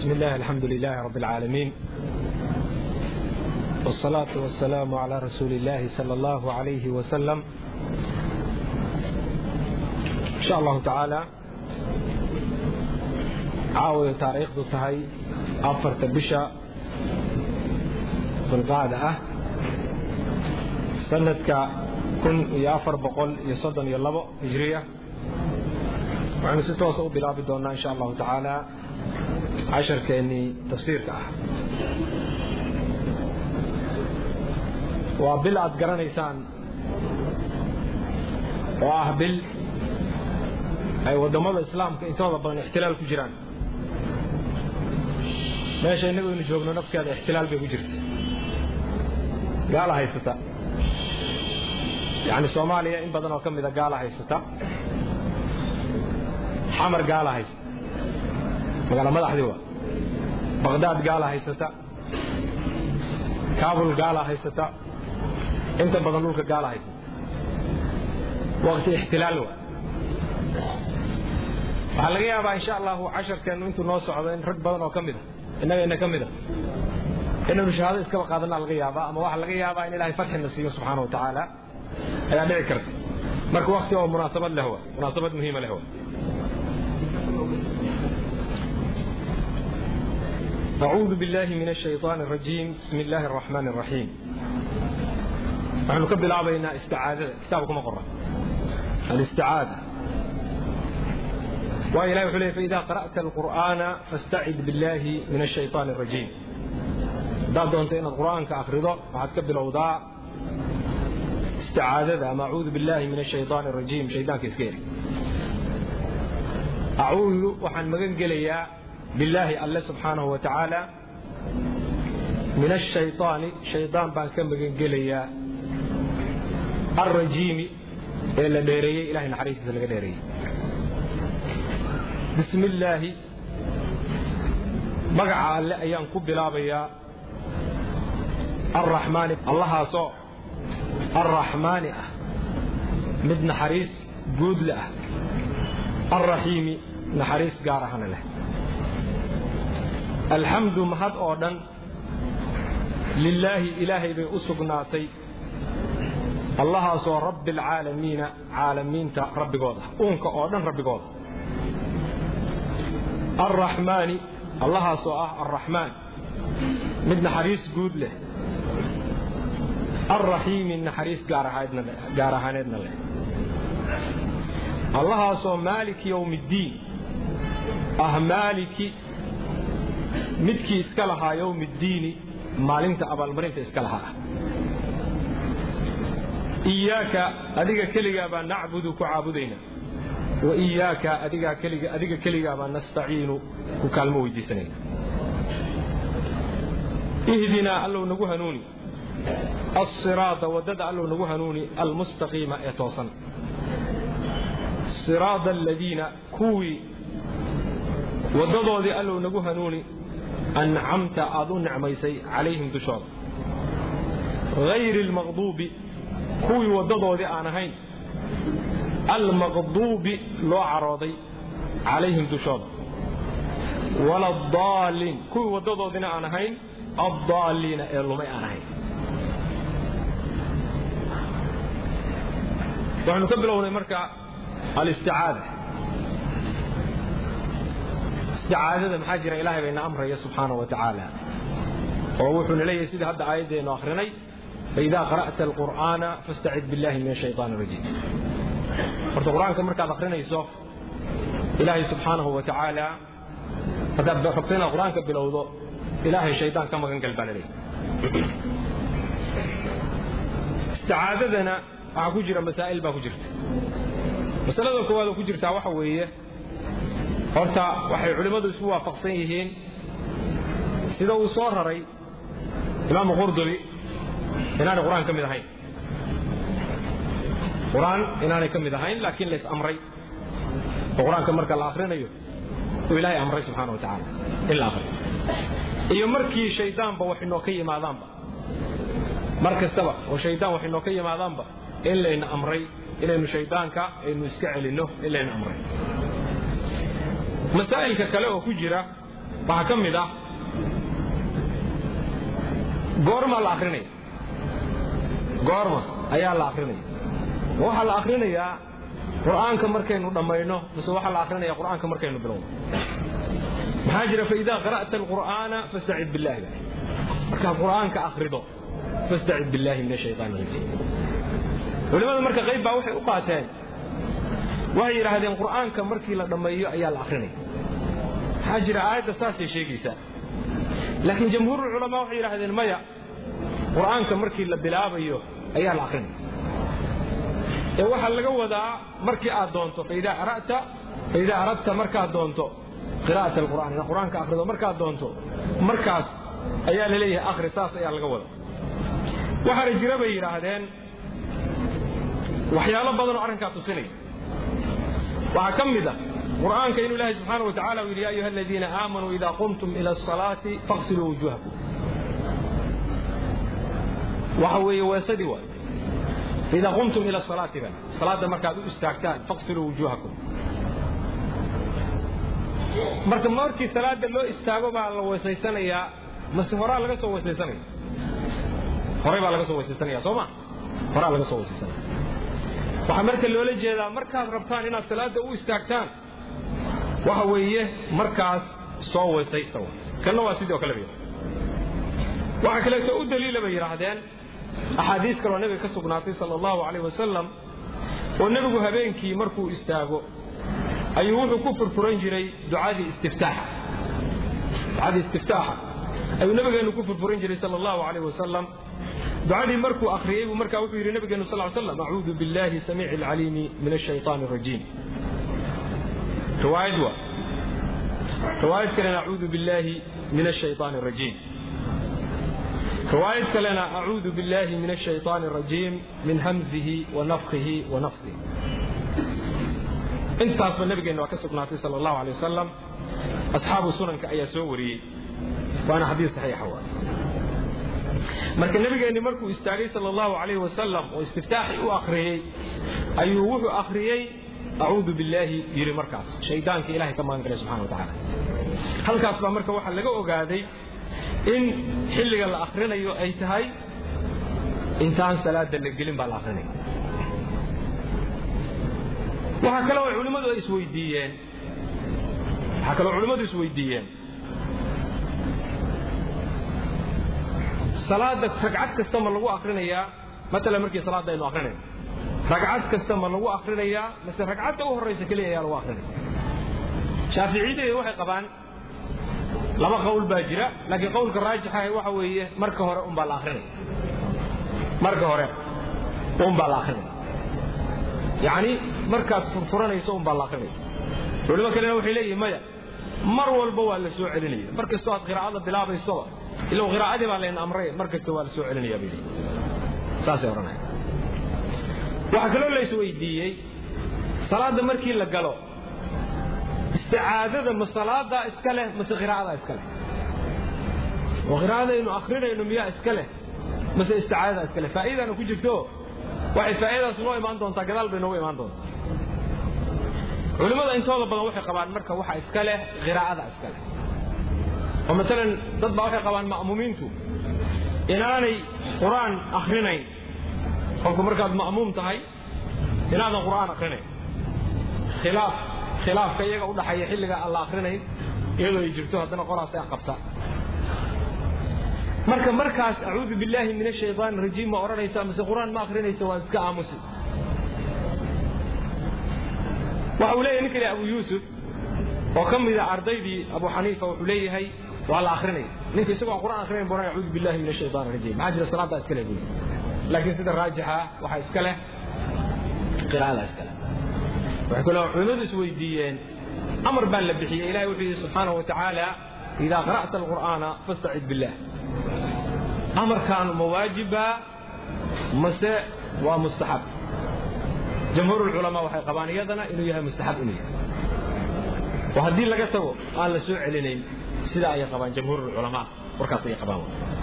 بسم الله الحمد لله رب العالمين والصلاة والسلام على رسول الله صلى الله عليه وسلم إن شاء الله تعالى caawiyo taariikhdu tahay afarta bisha dulqaada ah sanadka kun iyo afar boqol iyo soddon iyo labo hijriya waxaynu si toosa u bilaabi doonnaa insha allahu tacaala casharkeennii tafsiirka ah waa bil aad garanaysaan oo ah bil ay waddamada islaamka intooda badan ixtilaal ku jiraan meesha innagu aynu joogno nafkeeda ixtilaal bay ku jirta gaala haysata yacni soomaaliya in badan oo ka mida gaala haysata xamar gaala haysata magaala madaxdii waa baqhdaad gaala haysata kaabul gaala haysata inta badan dhulka gaala haysata waqti ixtilaal waa waxaa laga yaabaa insha allahu casharkeennu intuu noo socdo in rag badan oo ka mida innagayna ka mid a inaynu shahaado iskaba qaadanaa laga yaabaa ama waxaa laga yaabaa in ilahay farxina siiyo subxaana wa tacaala ayaa dhici karta marka wakti oo munaasabad leh wa munaasabad muhiima leh wa أعوذ بالله من الشيطان الرجيم بسم الله الرحمن الرحيم نحن كبل عبينا استعاذة كتابكم أقرأ الاستعاذة وإلهي وحليه فإذا قرأت القرآن فاستعذ بالله من الشيطان الرجيم داد دونتين القرآن كأخرضه وحد كبل أوضاع استعاذة ما أعوذ بالله من الشيطان الرجيم شيطان كيسكيري أعوذ وحن مغنقليا بالله الله سبحانه وتعالى من الشيطان شيطان بان كم مغنقليا الرجيم إلا ديري إلهي نحريسي سلقى ديري bismi illaahi magaca alle ayaan ku bilaabayaa arraxmaani allahaasoo arraxmaani ah mid naxariis guudle ah alraxiimi naxariis gaar ahana leh alxamdu mahad oo dhan lilaahi ilaahay bay u sugnaatay allahaasoo rabbi alcaalamiina caalamiinta rabbigooda uunka oo dhan rabbigooda alraxmaani allahaasoo ah alraxmaan mid naxariis guud leh alraxiimi naxariis gaar ahaaneedna leh allahaasoo maaliki yowmiiddiin ah maaliki midkii iska lahaa yowmiiddiini maalinta abaalmarinta iska lahaa ah iyaaka adiga keligaa baa nacbudu ku caabudaynaa waiyaaka adiga keligaa baa nastaciinu ku kaalmo weydiisanayna ihdinaa allow nagu hanuuni alsiraada waddada allow nagu hanuuni almustaqiima ee toosan siraada aladiina kuwii waddadoodii allow nagu hanuuni ancamta aad u nicmaysay calayhim dushooda hayri almaqduubi kuwii waddadoodii aan ahayn almaqduubi loo carooday calayhim dushooda wala adaalliin kuwii waddadoodina aan ahayn addaalliina ee lumay aan ahayn waxaynu ka bilownay marka alisticaada isticaadada maxaa jira ilaahay bayna amraya subxaana wa tacaala oo wuxuuna leeyahay sidii hadda aayaddeenu akhrinay faidaa qara'ta alqur'aana fastacid billahi min ashaytaan arajiim horta qur-aanka markaad akrinayso ilaahay subxaanahu wa tacaala haddaad rabto inaad qur-aanka bilowdo ilaahay shaydaan ka magan gal baa la leeyahy isticaadadana waxaa ku jira masaa'il baa ku jirta masalada koowaad oo ku jirtaa waxa weeye horta waxay culimmadu isku waafaqsan yihiin sida uu soo raray imaamu qurdubi inaanay qur-aan ka mid ahayn qur-aan inaanay ka mid ahayn laakiin lays amray oo qur-aanka marka la akhrinayo uu ilaahay amray subxaana wa tacaala in la akhriyo iyo markii shayddaanba wax inoo ka yimaadaanba mar kastaba oo shayddaan wax inoo ka yimaadaanba in layna amray inaynu shayddaanka aynu iska celinno in layna amray masaa'ilka kale oo ku jira waxaa ka mid ah goormaa la akrinaya goorma ayaa la akrinaya ma waxaa la akrinayaa qur'aanka markaynu dhammayno mise waxaa la akrinaya qur'aanka markaynu bilowno maxaa jira faidaa qara'ta alqur'aana fastacid billahi markaad qur'aanka akrido fastacid billahi min ashaytaan rajiim culimmada marka qayb baa waxay u qaateen waxay yidhaahdeen qur'aanka markii la dhammeeyo ayaa la akrinaya maxaa jira aayadda saasay sheegaysaa laakiin jamhuurulculamaa waxay yidhahdeen maya qur'aanka markii la bilaabayo ayaa la akrinaya ee waxaa laga wadaa markii aad doonto faidaa arata faidaa aradta markaad doonto qira'at alqur'aan inaad qur'aanka akhrido markaad doonto markaas ayaa la leeyahay akhri saas ayaa laga wada waxaana jira bay yidhaahdeen waxyaalo badan oo arrinkaa tusinaya waxaa ka mid ah qur'aanka inuu ilaahay subxaana wa tacala uu yidhi ya ayuha aladiina aamanuu idaa qumtum ila asalaati faqsiluu wujuuhakum waxa weeye weesadii waay idaa qumtum ila salaati ban salaadda markaad u istaagtaan faqsiluu wujuuhakum marka markii salaada loo istaago baa la weysaysanayaa mase horaa laga soo weysaysanaya horay baa laga soo weysaysanaya soo ma horaa laga soo weysaysanaya waxaa marka loola jeedaa markaad rabtaan inaad salaada u istaagtaan waxa weeye markaas soo weysaysta wa kanna waa sidoo kale bay waxaa kaleeto u daliila bay yidhaahdeen axaadiis kaloo nebiga ka sugnaatay sala allahu calayh wasalam oo nebigu habeenkii markuu istaago ayuu wuxuu ku furfuran jiray ducadii istiftaaxa ducadii istiftaaxa ayuu nabigeennu ku furfuran jiray sala allahu calayh wasalam ducadii markuu akhriyey buu markaa wuxuu yidhi nabigeenu sal ly slam acuudu billahi samiici alcaliimi min ashayطaani arajiim riwaayad waa riwaayad kalena acuudu billahi min ashayطaani arajiim riwaayad kalena acuudu billahi min ashayطaani arajiim min hamzihi wa nafkihi wa nafsihi intaasba nabigeenna waa ka sugnaatay sal allahu alay wasalam asxaabu sunanka ayaa soo wariyey waana xadiis saxiixa waa marka nebigeenni markuu istaagay sal allahu alayh wasalam oo istiftaaxii u akhriyey ayuu wuxuu akhriyey acuudu billaahi yidhi markaas shaydaankii ilahay ka magan galay subxana wa tacaala halkaas baa marka waxaa laga ogaaday in xilliga la akhrinayo ay tahay intaan salaada la gelin baa la akrinaya waxaa kaloo culimmadu ay isweydiiyeen waxaa kaloo culimmadu isweydiiyeen salaada ragcad kasta ma lagu akrinayaa matalan markii salaadda aynu akrinayno ragcad kasta ma lagu akrinayaa mase ragcadda u horraysa keliya ayaa lagu akrinaya shaaficiyadii waxay qabaan laba qowl baa jira laakiin qowlka raajixa waxa weeye marka hore unbaa la akrinaya marka hore unbaa la akrinaya yacni markaad furfuranayso unbaa la akrinaya culimo kalena waxay leeyihin maya mar walba waa la soo celinaya mar kastoo aad qiraa'ada bilaabaysoba ilow qiraa'adii baa layna amray mar kasta waa la soo celinaya bay leeyihin saasay odhanaya waxaa kaloo la isweydiiyey salaadda markii la galo isticaadada ma salaadaa iska leh mase qiraa'adaa iska leh oo qiraa'adaynu akrinayno miyaa iska leh mase isticaadadaa iska leh faa'iidaana ku jirto waxay faa'iidadaas noo imaan doontaa gadaal bay noogu imaan doontaa culimmada intooda badan waxay qabaan marka waxa iska leh qiraa'ada iska leh oo matalan dad baa waxay qabaan ma'muumiintu inaanay qur'aan akhrinayn qofku markaad ma'muum tahay inaadan qur'aan akhrinayn khilaaf khilaafka iyaga u dhaxaya xilliga aan la akhrinayn iyadoo ay jirto haddana qolaasay qabta marka markaas acuudu billaahi min ashaytaan rajiim ma odhanaysaa mise qur'aan ma akhrinaysa waa iska aamusi waxa uu leeyahay ninka abu yuusuf oo ka mida ardaydii abu xaniifa wuxuu leeyahay waa la akrinaya ninka isagoo aan qur'aan akrinayn buu acuudu billahi min ashaytaan rajiim maxaa jira salaaddaa iska leh buyi laakiin sida raajixa waxaa iska leh qiraa'ada iska leh waxay kaloo culimmadu isweydiiyeen amar baa la bixiyey ilahay wuxuu yidhi subxaanahu wa tacaala idaa qara'ta alqur'aana fastacid billah amarkaan ma waajiba mase waa mustaxab jamhuur culamaa waxay qabaan iyadana inuu yahay mustaxab inuu yahay oo haddii laga tago aan la soo celinayn sidaa ayay qabaan jamhuur culamaa warkaas ayay qabaan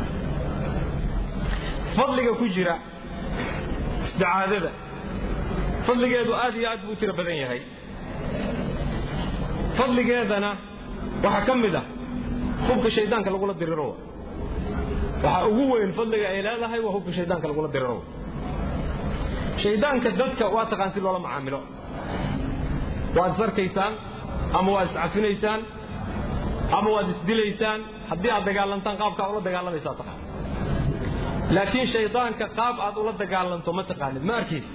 fadliga ku jira isticaadada fadligeedu aad iyo aad buu u tiro badan yahay fadligeedana waxaa ka mid ah hubka shaydaanka lagula diriro waxa ugu weyn fadliga ay leedahay waa hubka shaydaanka lagula diriro shaydaanka dadka waa taqaan si loola macaamilo waad isarkaysaan ama waad iscafinaysaan ama waad isdilaysaan haddii aad dagaalantaan qaabkaa ula dagaalamaysaa taqaan laakiin shaydaanka qaab aad ula dagaalanto ma taqaanid ma arkaysa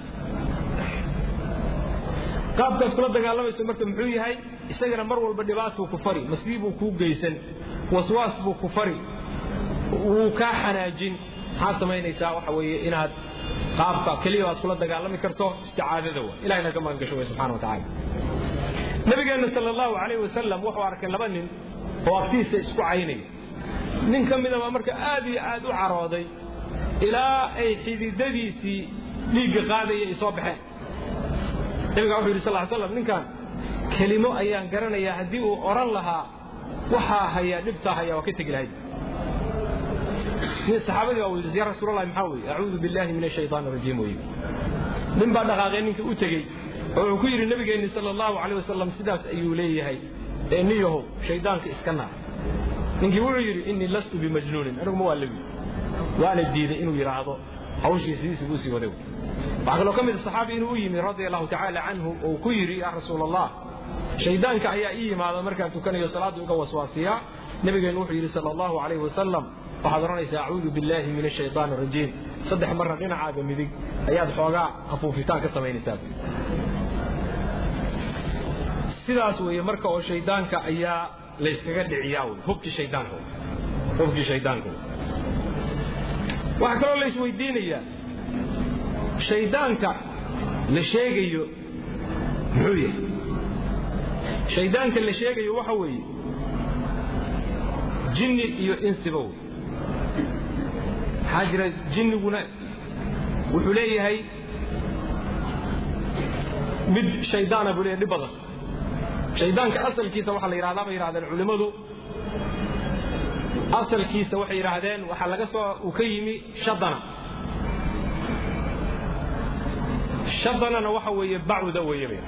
qaabkaad kula dagaalamayso marka muxuu yahay isagana mar walba dhibaatuu ku fari masiibuu kuu geysan waswaas buu ku fari wuu kaa xanaajin maxaad samaynaysaa waxa weeye inaad qaabka keliya aad kula dagaalami karto isticaadada wa ilahina ka magan gasho way subxana wa tacaala nabigeenna sala allahu calayh wasalam wuxuu arkay laba nin oo agtiisa isku caynaya nin ka midabaa marka aad iyo aad u carooday ilaa ay xididadiisii dhiigga qaadaya ay soo baxeen nabigaa wuxuu yidhi sal ly slam ninkan kelimo ayaan garanayaa haddii uu odhan lahaa waxaa haya dhibtaa haya waa ka tegi lahayd saxaabadii baa weydiisay ya rasuulallahi maxaa weeye acuudu billahi min ashaytaan arajiim weye nin baa dhaqaaqee ninkii u tegey oo wuxuu ku yidhi nabigeenni sala allahu calayh wasalam sidaas ayuu leeyahay ee niyahow shaydaanka iska naar ninkii wuxuu yidhi innii lastu bimajnuunin aniguma waa lewi waana diiday inuu yidhaahdo hawshii sidiisii buu sii waday waxaa kaloo ka mid saxaabi inuu u yimi radia allahu tacaala canhu oo ku yidhi yaa rasuul allah shaydaanka ayaa ii yimaada markaan tukanayo salaadda uga waswaasiyaa nabigeennu wuxuu yidhi sala allahu calayhi wasalam waxaad odhanaysaa acuudu billaahi min ashaytaan arajiim saddex marna dhinacaaga midig ayaad xoogaa afuufitaan ka samaynaysaa sidaas weeye marka oo shaydaanka ayaa layskaga dhiciyaa wey hubkii shaydaanka hubkii shaydaanka waxaa kaloo la isweydiinayaa shaydaanka la sheegayo muxuu yahay shaydaanka la sheegayo waxa weeye jinni iyo insiba wey maxaa jira jinniguna wuxuu leeyahay mid shaydaana buu leeyahay dhib badan shaydaanka asalkiisa waxaa la yidhahdaa bay yidhahdeen culimmadu asalkiisa waxay yidhaahdeen waxaa laga soo uu ka yimi shadana shadanana waxa weeye bacuda weeye bay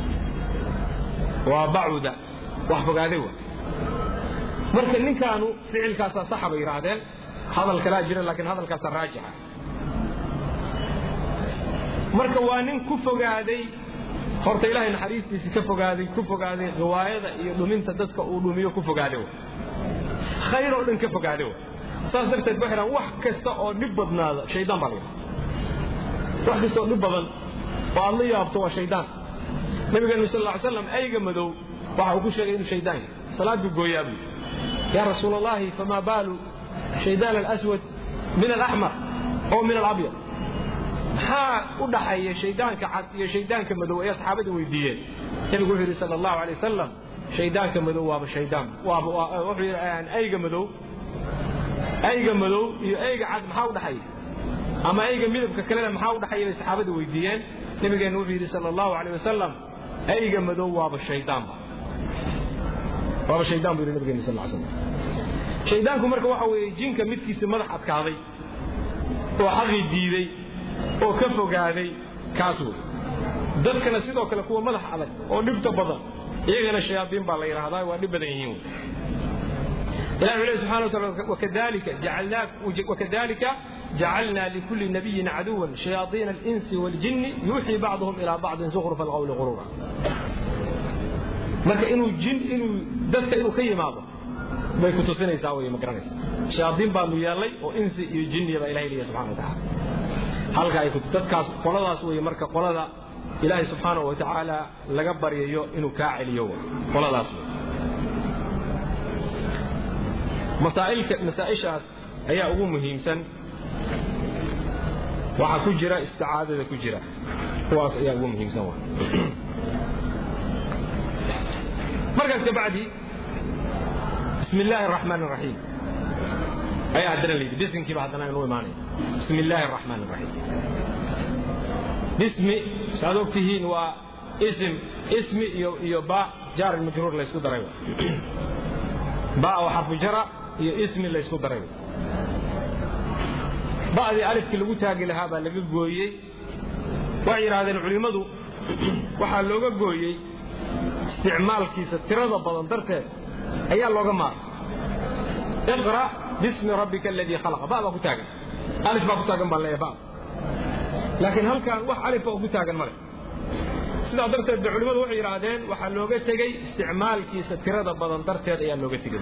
waa bacuda wax fogaaday wa marka ninkaanu ficilkaasaa saxa bay yidhaahdeen hadal kalaa jira laakiin hadalkaasaa raajixa marka waa nin ku fogaaday horta ilaahay naxariistiisii ka fogaaday ku fogaaday riwaayada iyo dhuminta dadka uu dhumiyo ku fogaaday wa khayr oo dhan ka fogaaday wa saas darteed waxay dhahan wax kasta oo dhib badnaada shaydaan baa la yidhaha wax kasta oo dhib badan oo aad la yaabto waa shaydaan nabigeenu sal lla ly slam ayga madow waxa uu ku sheegay inuu shaydaan yahay salaaduu gooyaa buu yaa rasuul allahi famaa baalu shaydaan alaswad min alaxmar oo min alabyad maxaa u dhaxeeya shaydaanka cad iyo shaydaanka madow ayaa saxaabada weydiiyeen nabigu wuxuu yidhi sala allahu alay wasalam shaydaanka madow waaba shaydaan waaba wuxuu yidhi ayga madow ayga madow iyo ayga cad maxaa u dhaxeeya ama ayga midabka kalena maxaa u dhaxeeya bay saxaabada weydiiyeen nabigeenna wuxuu yidhi sala allahu alay wasalam ayga madow waaba shaydaanba waaba shaydaan buu yidhi nabigeena sal ly slam shaydaanku marka waxa weeye jinka midkiisa madax adkaaday oo xaqii diiday oo ka fogaaday kaas wey dadkana sidoo kale kuwa madax adag oo dhibta badan iyagana shayaadiin baa la yidhaahdaa waa dhib badan yihiin ilahi wuxuu lehy subxana wa taala wakadalika jacalnaak wakadalika جعلنا لكل نبي عدوا شياطين الإنس والجن يوحي بعضهم إلى بعض زخرف القول غرورا marka inuu jin inuu dadka inuu ka yimaado bay ku tusinaysaa wey ma garanaysa shayaadiin baanu yeelay oo insi iyo jinniya baa ilahay leeyahy subxana wa tacaala halka ay dadkaas qoladaas wey marka qolada ilaahay subxaana wa tacaala laga baryayo inuu kaa celiyo qoladaas wey masaa'ilka masaa'ishaas ayaa ugu muhiimsan waxaa ku jira isticaadada ku jira kuwaas ayaa ugu muhiimsan wa markaas kabacdi bismi illaahi araxmaan araxiim ayaa haddana layidhi bisinkiiba haddana inuu imaanaya bismi illaahi araxmaan araxiim bismi saad og tihiin waa ism ismi iyo iyo ba jaar majruur laysku daray ba oo xarfu jara iyo ismi laysku daray ba'dii alifkii lagu taagi lahaa baa laga gooyey waxay yidhaahdeen culimmadu waxaa looga gooyey isticmaalkiisa tirada badan darteed ayaa looga maaray iqra bismi rabbika aladii khalaqa ba baa ku taagan alif baa ku taagan baan leeyahay ba laakiin halkan wax alifa oo ku taagan male sidaa darteed ba culimmadu waxay yidhaahdeen waxaa looga tegey isticmaalkiisa tirada badan darteed ayaa looga tegey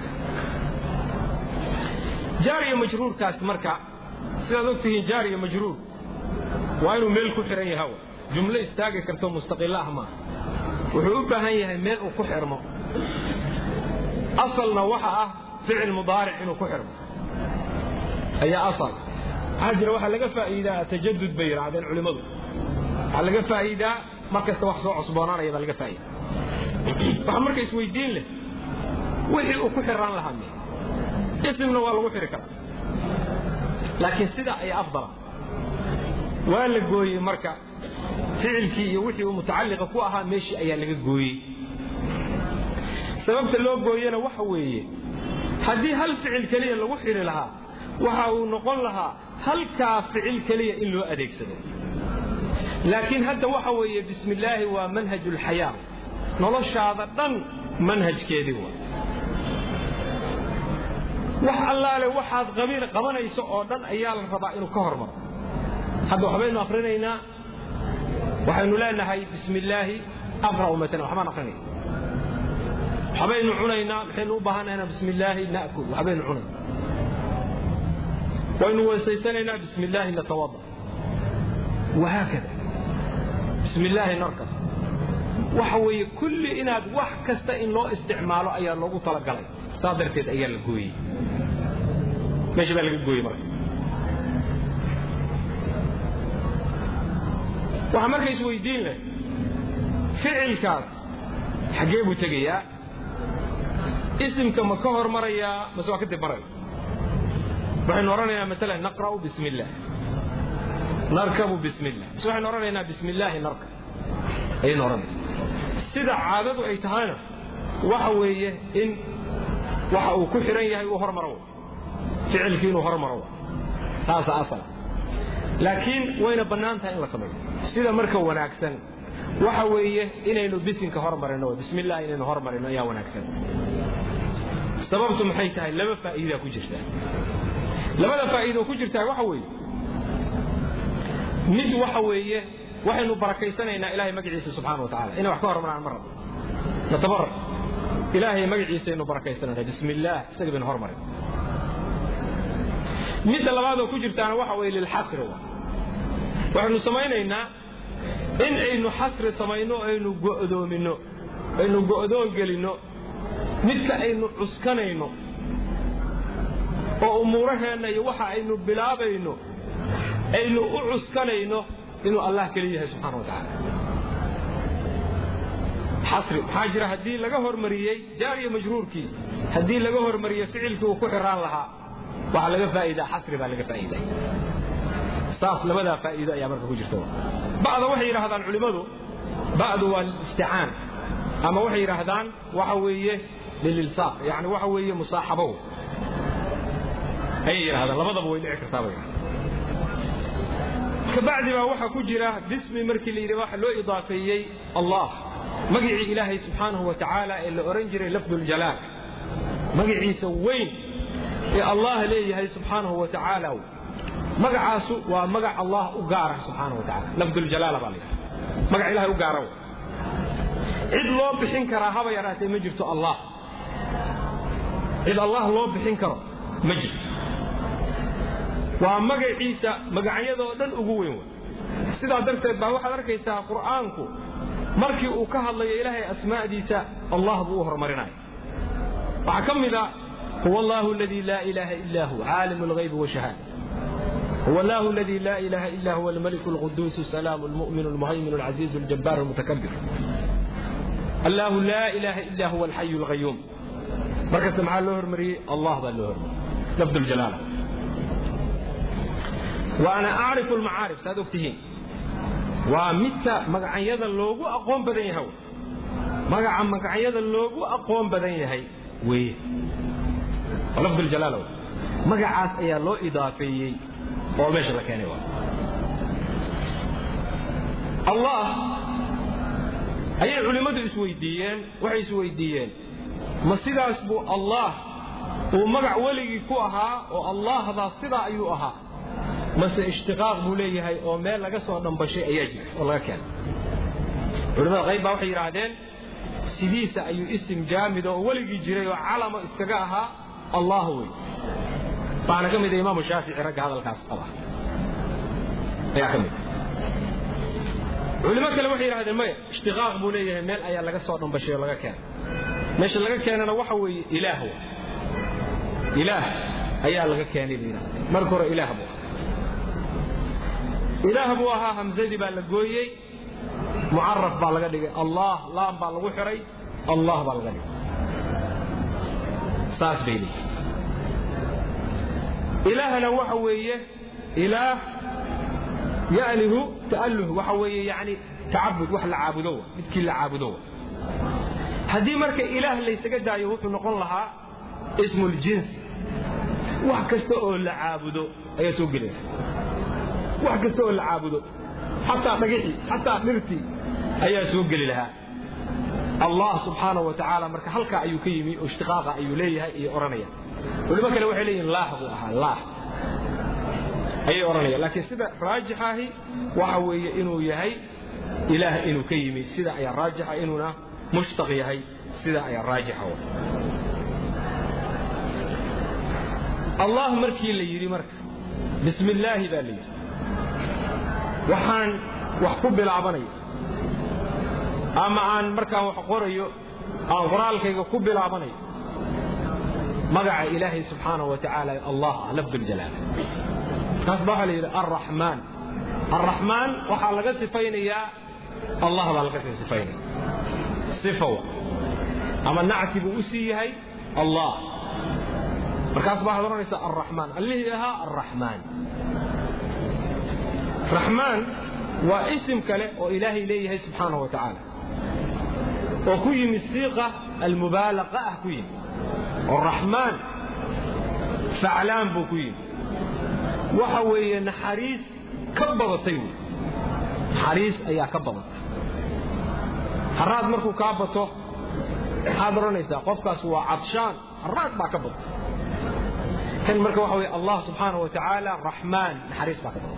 jaariya majruurkaas marka sidaad og tihiin jaariya majruur waa inuu meel ku xihan yaha jumlo istaagi karto mustaqilo ah maaha wuxuu u baahan yahay meel uu ku xirmo asalna waxa ah ficil mudaaric inuu ku xirmo ayaa asal waxaa jira waxaa laga faa'iidaa tajadud bay yidhaahdeen culimmadu waxaa laga faa'iidaa mar kasta wax soo cusboonaanaya baa laga faa'iida waxaa marka isweydiin leh wixii uu ku xiraan lahaa me isimna waa lagu xiri karaa laakiin sidaa ayaa afdala waa la gooyey marka ficilkii iyo wixii uu mutacalliqa ku ahaa meeshii ayaa laga gooyey sababta loo gooyena waxa weeye haddii hal ficil keliya lagu xiri lahaa waxa uu noqon lahaa halkaa ficil keliya in loo adeegsado laakiin hadda waxa weeye bismi illaahi waa manhaj ulxayaa noloshaada dhan manhajkeedii waa wax allaale waxaad qabanayso oo dhan ayaa la rabaa inuu ka hormaro hadda waxbaynu akrinaynaa waxaynu leenahay bismi illaahi aqra'u matalan waxbaan akrinaya waxbaynu cunaynaa maxaynu u baahanaynaa bismi illaahi na'kul waxbaynu cunayna waynu weysaysanaynaa bismi illaahi natawada wahaakada bismi illaahi narkab waxa weeye kulli inaad wax kasta in loo isticmaalo ayaa loogu talagalay saa darteed ayaa la gooyey meesha baa laga gooyey marka waxaa marka isweydiin leh ficilkaas xaggee buu tegayaa isimka ma ka hormarayaa mase waa kadib maraya waxaynu odhanaynaa maalan naqra'u bismi illah narkabu bismi illah mase waxaynu odhanaynaa bismi illaahi narkab ayaynu odhanayna sida caadadu ay tahayna waxa weeye in waxa uu ku xidhan yahay uu hormaro ficilkii inuu hormaro taasa asala laakiin wayna bannaan tahay in la sameeyo sida marka wanaagsan waxa weeye inaynu bisinka hormarino bismi illah inaynu hormarino ayaa wanaagsan sababtu maxay tahay laba faa'iida ku jirta labada faa'iido ku jirtaa waxa weeye mid waxa weeye waxaynu barakaysanaynaa ilaahay magaciisa subxaana wa tacala inay wax ka hormaraan ma rabo natabarak ilaahay magaciisaynu barakaysanayna bismi illaah isaga baynu hormarin midda labaadoo ku jirtaana waxa weeye lilxasri waxaynu samaynaynaa in aynu xasri samayno aynu go'doominno aynu go'doon gelinno midka aynu cuskanayno oo umuuraheenna iyo waxa aynu bilaabayno aynu u cuskanayno inuu allah keliya yahay subxana wa tacaala xasri maxaa jira haddii laga hormariyey jaariya majruurkii haddii laga hormariyey ficilkii uu ku xiraan lahaa waxaa laga faa'iidaa xasri baa laga faa'iiday saas labadaa faa'iido ayaa marka ku jirta ba'da waxay yidhaahdaan culimmadu ba'du waa lilisticaan ama waxay yidhaahdaan waxa weeye lililsaaq yani waxa weeye musaaxabow ayay yidhahdaan labadaba way dhici kartaa bay kabacdi baa waxaa ku jira bismi markii la yidhi waxa loo idaafeeyey allah magicii ilaahay subxaanahu wa tacaala ee la odhan jiray lafduljalaal magiciisa weyn ee allah leeyahay subxaanahu wa tacaala magacaasu waa magac allah u gaara subxaanahu wa tacaala lafduljalaala baa la yidhaha magac ilahay u gaara cid loo bixin karaa haba yaraatee ma jirto allah cid allah loo bixin karo ma jirto waa magaciisa magacyadoo dhan ugu weyn wey sidaa darteed baa waxaad arkaysaa qur'aanku markii uu ka hadlayo ilaahay asmaa'diisa allah buu u horumarinaya waxaa ka mid a huwa allahu aladii laa ilaaha illa hu caalimu alghaybi washahaada هو الله الذي لا إله إلا هو الملك القدوس السلام المؤمن المهيمن العزيز الجبار المتكبر الله لا إله إلا هو الحي القيوم مركز مع اللهر مري الله ذا اللهر لفظ الجلالة وأنا أعرف المعارف سادفتهين ومتى مقعيدا اللوغو أقوم بدن يهو مقع مقعيدا اللوغو أقوم بدن يهي وي ولفظ الجلالة مقعاس أيا لو إضافيي oo meesha la keenay waa allah ayay culimmadu isweydiiyeen waxay isweydiiyeen ma sidaas buu allah uu magac weligii ku ahaa oo allahdaa sidaa ayuu ahaa mase ishtiqaaq buu leeyahay oo meel laga soo dhambashay ayaa jira oo laga keenay culimmada qayb baa waxay yidhaahdeen sidiisa ayuu isim jaamid oo weligii jiray oo calamo iskaga ahaa allah wey waxaana ka mid a imaamu shaafici ragga hadalkaas qaba ayaa ka mid culimo kale waxay yidhahdeen maya ishtiqaaq buu leeyahay meel ayaa laga soo dhambashay oo laga keenay meesha laga keenana waxa weeye ilaah w ilaah ayaa laga keenay bay yidhahdeen marka hore ilaah buu ahaa ilaah buu ahaa hamsadii baa la gooyey mucaraf baa laga dhigay allah laam baa lagu xiray allah baa laga dhigay saas bay leeyihin ilaahna waxa weeye ilaah ya'lihu ta'alluh waxa weeye yani tacabud wax la caabudo midkii la caabudo haddii marka ilaah laysaga daayo wuxuu noqon lahaa ismu ljinsi wax kasta oo la caabudo ayaa soo gelaysa wax kasta oo la caabudo xataa dhagixii xataa dhirtii ayaa soo geli lahaa allah subxaanahu wa tacaala marka halkaa ayuu ka yimi oo ishtiqaaqa ayuu leeyahay iyo odhanaya culimo kale waxay leeyihin laah buu ahaa laah ayay odhanayaan laakiin sida raajixahi waxa weeye inuu yahay ilaah inuu ka yimi sida ayaa raajixa inuuna mushtaq yahay sida ayaa raajixa allah markii la yidhi marka bismi illaahi baa la yidhi waxaan wax ku bilaabanaya ama aan markaan wax qorayo aan qoraalkayga ku bilaabanayo magaca ilaahay subxaanahu wa tacaala allah ah lafduljalaala markaas baa waxaa la yidhi arraxmaan arraxmaan waxaa laga sifaynayaa allah baa laga sii sifaynaya sifawa ama nacti buu u sii yahay allah markaas baa waxaad odhanaysaa arraxmaan allihii ahaa arraxmaan raxmaan waa isim kale oo ilaahay leeyahay subxaanahu wa tacaala oo ku yimi siiqa almubaalaqa ah ku yimi oo raxmaan faclaan buu ku yimi waxa weeye naxariis ka badatay wey naxariis ayaa ka badatay haraad markuu kaa bato maxaad odhanaysaa qofkaas waa cadshaan haraad baa ka badatay kan marka waxa weye allah subxaanahu wa tacaala raxmaan naxariis baa ka badatay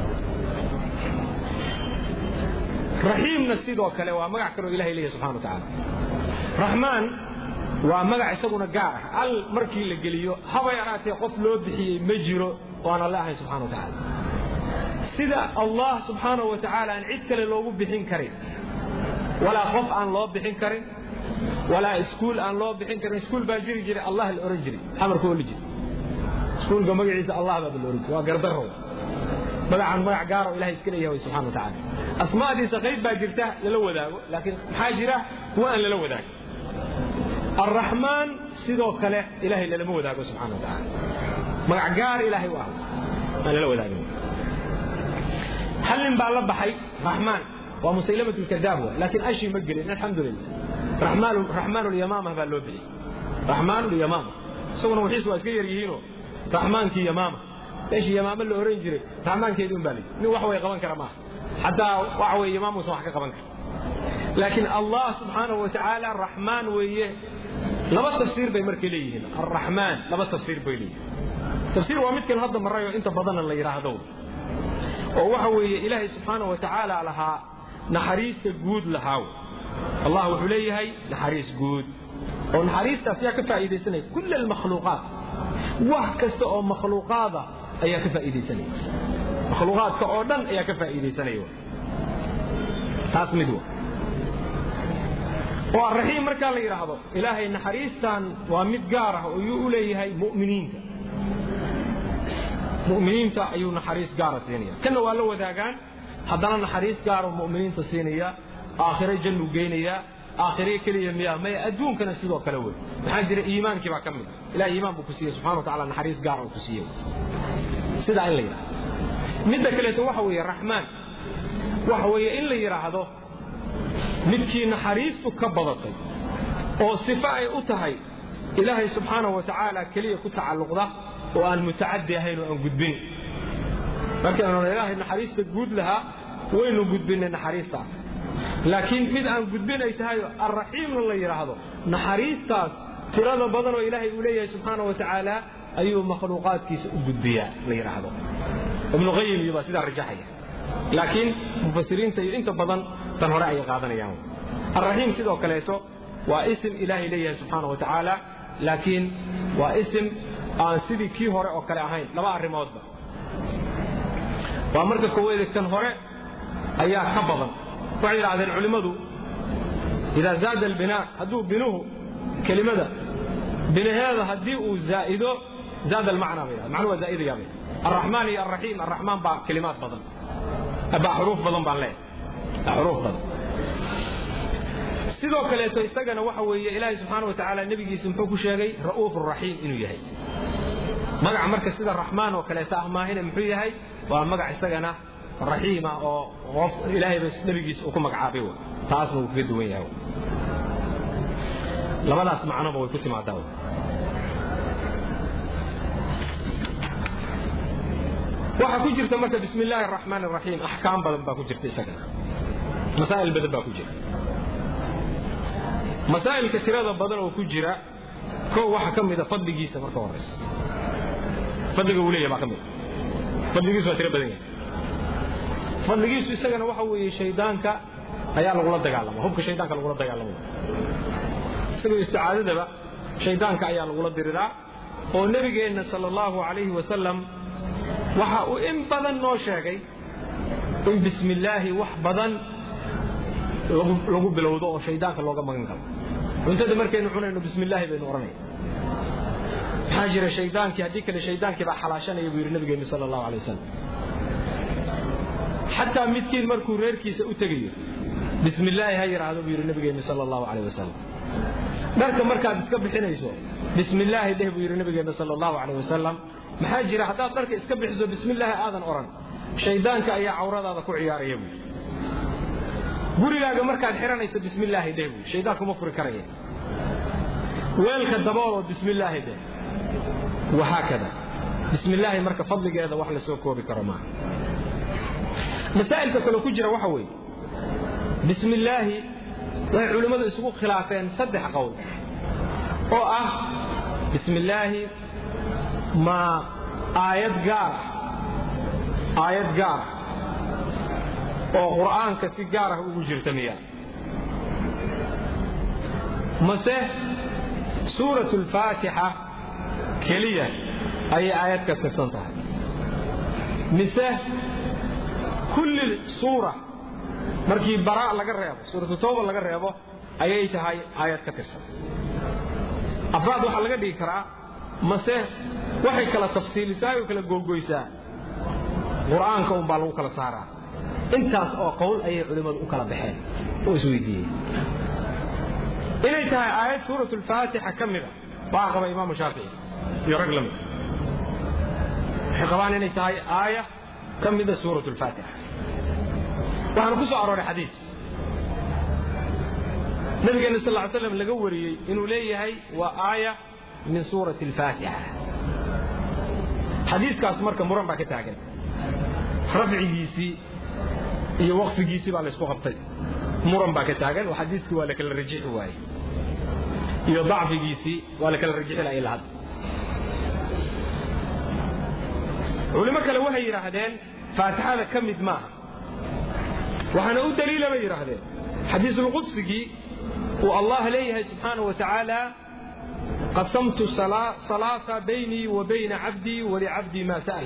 raxiimna sidoo kale waa magac kaloo ilahay leeyahy subxana wa tacaala raxmaan waa magac isaguna gaar ah al markii la geliyo haba yaraatee qof loo bixiyey ma jiro oo aan alle ahayn subxana wa tacaala sida allah subxaanahu wa tacaala aan cid kale loogu bixin karin walaa qof aan loo bixin karin walaa iskuul aan loo bixin karin iskuul baa jiri jiray allah la ohan jiray amarka oli jiray iskuulka magaciisa allah baa la ohan jiray waa gardarrow magacan magac gaaro ilahay iska leeyahay way subxana wa tacaala asmaadiisa qayb baa jirta lala wadaago laakiin maxaa jira kuwa aan lala wadaagin alraxmaan sidoo kale ilahay lalama wadaago subxana wa tacaala magac gaar ilaahay u ah aan lala wadaagin hal nin baa la baxay raxmaan waa musaylamat lkadaab wa laakiin ashii ma gelin alxamdu lilah raxmaan lyamaama baa loo bixiyey raxmaan lyamaama isaguna wixiisu waa iska yar yihiinoo raxmaankii yamaama meeshii yamaamo la oran jiray raxmaankeedii un baa lii nin wax way qaban kara maaha xataa waxa weye yamaamuusan wax ka qaban kara laakiin allah subxaanahu wa tacaala raxmaan weeye laba tafsiir bay markay leeyihiin arraxmaan laba tafsiir bay leeyihiin tafsiir waa midkan hadda marayoo inta badanna la yidhaahdo oo waxa weeye ilaahay subxaanahu wa tacaala lahaa naxariista guud lahaaw allah wuxuu leeyahay naxariis guud oo naxariistaas yaa ka faa'iidaysanaya kull almakhluuqaat wax kasta oo makhluuqaada ayaa ka faa'iidaysanaya makhluuqaadka oo dhan ayaa ka faa'iidaysanaya taas mid wa oo arraxiim markaa la yidhaahdo ilaahay naxariistan waa mid gaar ah oo yuu u leeyahay mu'miniinta mu'miniinta ayuu naxariis gaara siinaya kanna waa la wadaagaan haddana naxariis gaaroo mu'miniinta siinaya aakhire jannu geynaya aakhire keliya miya maya adduunkana sidoo kale wey maxaa jira iimaankii baa ka mid ilahay iimaan buu ku siiyey subxana wa tacala naxariis gaara uu ku siiyey sidaa in la yidhahdo midda kaleeto waxa weeye raxmaan waxa weeye in la yidhaahdo midkii naxariistu ka badatay oo sifo ay u tahay ilaahay subxaanahu wa tacaala keliya ku tacalluqda oo aan mutacadi ahayn oo aan gudbin markaynu ilaahay naxariista guud lahaa waynu gudbinnay naxariistaas laakiin mid aan gudbin ay tahay arraxiimna la yidhaahdo naxariistaas tirada badan oo ilaahay uu leeyahay subxaana wa tacaala ayuu makhluuqaadkiisa u gudbiyaa la yidhaahdo ibnu qayim iyo baa sidaa rajaxaya laakiin mufasiriinta iyo inta badan tan hore ayay qaadanayaan alraxiim sidoo kaleeto waa isim ilaahay leeyahay subxaana wa tacaala laakiin waa isim aan sidii kii hore oo kale ahayn laba arrimoodba waa marka koowaade kan hore ayaa ka badan waxay yidhahdeen culimmadu idaa zaada albinaa hadduu binuhu kelimada binaheeda haddii uu zaa'ido zaada almacnaa bay yidhahdeen macnuhu waa zaa'idaya bay الرحمن iyo الرحيم الرحمن baa kelimaad badan baa xuruuf badan baan leeyahay xuruuf badan sidoo kaleeto isagana waxa weeye ilaahay subxaana wa tacaala nebigiisa muxuu ku sheegay ra'uuf raxiim inuu yahay magac marka sida raxmaan oo kaleeto ah maahine muxuu yahay waa magac isagana raxiima oo qof ilaahay ba nebigiisa uu ku magacaabay wa taasna wuu kaga duwan yahay labadaas macnoba way ku timaadaa waxaa ku jirta marka bismi illaahi araxmaan araxiim axkaam badan baa ku jirta isagana masaa'il badan baa ku jira masaa'ilka tirada badan oo ku jira kow waxa ka mida fadligiisa marka horaysa fadliga uu leeyahay baa ka mida fadligiisu waa tiro badan yahay fadligiisu isagana waxa weeye shaydaanka ayaa lagula dagaalama hubka shaydaanka lagula dagaalamo isagoo isticaadadaba shaydaanka ayaa lagula diriraa oo nebigeenna sala allahu calayhi wasalam waxa uu in badan noo sheegay in bismi illaahi wax badan lagu bilowdo oo shaydaanka looga magan karo cuntada markaynu cunayno bismi illaahi baynu odhanaya maxaa jira shaydaankii haddii kale shaydaankii baa xalaashanaya buu yidhi nabigeennu sala allahu alay wasalam xataa midkiin markuu reerkiisa u tegayo bismi illaahi ha yidhaahdo buu yidhi nabigeennu sala allahu calayh wasalam dharka markaad iska bixinayso bismi illaahi dheh buu yidhi nabigeennu sala allahu calayh wasalam maxaa jira haddaad dharka iska bixiso bismi illaahi aadan odhan shaydaanka ayaa cawradaada ku ciyaaraya buu gurigaaga markaad xihanayso bismi illaahi dheh buu shaydaanku ma furi karaya weelka dabooloo bismi illaahi dheh wahaakada bismi illaahi marka fadligeeda wax la soo koobi karo maaha masaa'ilka kale ku jira waxa weeye bismi illaahi waxay culimmadu isugu khilaafeen saddex qowl oo ah bismi illaahi ma aayad gaar ah aayad gaar ah oo qur'aanka si gaar ah ugu jirta miya mase suuratu alfaatixa keliya ayay aayad ka tirsan tahay mise kulli suura markii baraa laga reebo suuratu tawba laga reebo ayay tahay aayad ka tirsan afraad waxaa laga dhigi karaa mase waxay kala tafsiilisaa oo kala googoysaa qur'aanka un baa lagu kala saaraa intaas oo qowl ayay culimmadu u kala baxeen oo isweydiiyey inay tahay aayad suuratu alfaatixa ka mida baa qaba imaamu shaafici iyo rag la mid waxay qabaan inay tahay aaya ka mida suuratu alfaatixa waxaana ku soo arooray xadiis nabigeenna sal ly slam laga wariyey inuu leeyahay waa aaya min suurati alfaatixa xadiiskaas marka muran baa ka taagan rafcigiisii iyo waqfigiisii baa laysku qabtay muran baa ka taagan oo xadiiskii waa la kala rajixi waayey iyo dacfigiisii waa la kala rajixi laha ilaa hadda culimo kale waxay yidhaahdeen faatixada ka mid maaha waxaana u daliila bay yidhaahdeen xadiisulqudsigii uu allah leeyahay subxaanaه wa tacaala qasamtu salaata baynii wa bayna cabdii walicabdii maa sa'al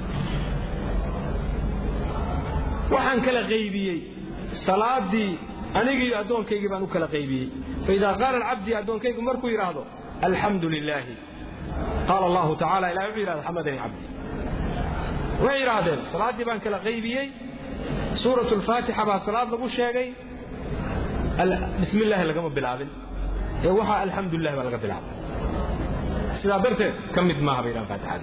waxaan kala qaybiyey salaadii anigii addoonkaygii baan u kala qaybiyey faidaa qaala alcabdi addoonkaygu markuu yidhaahdo alxamdu lilaahi qaala allahu tacala ilahi wuxuu yidhahda xamadanii cabdi waxay yidhaahdeen salaaddii baan kala qaybiyey suuratu alfaatixa baa salaad lagu sheegay bismi illaahi lagama bilaabin ee waxaa alxamdulilah baa laga bilaabay sidaa darteed ka mid maaha bay yidhahan faatixada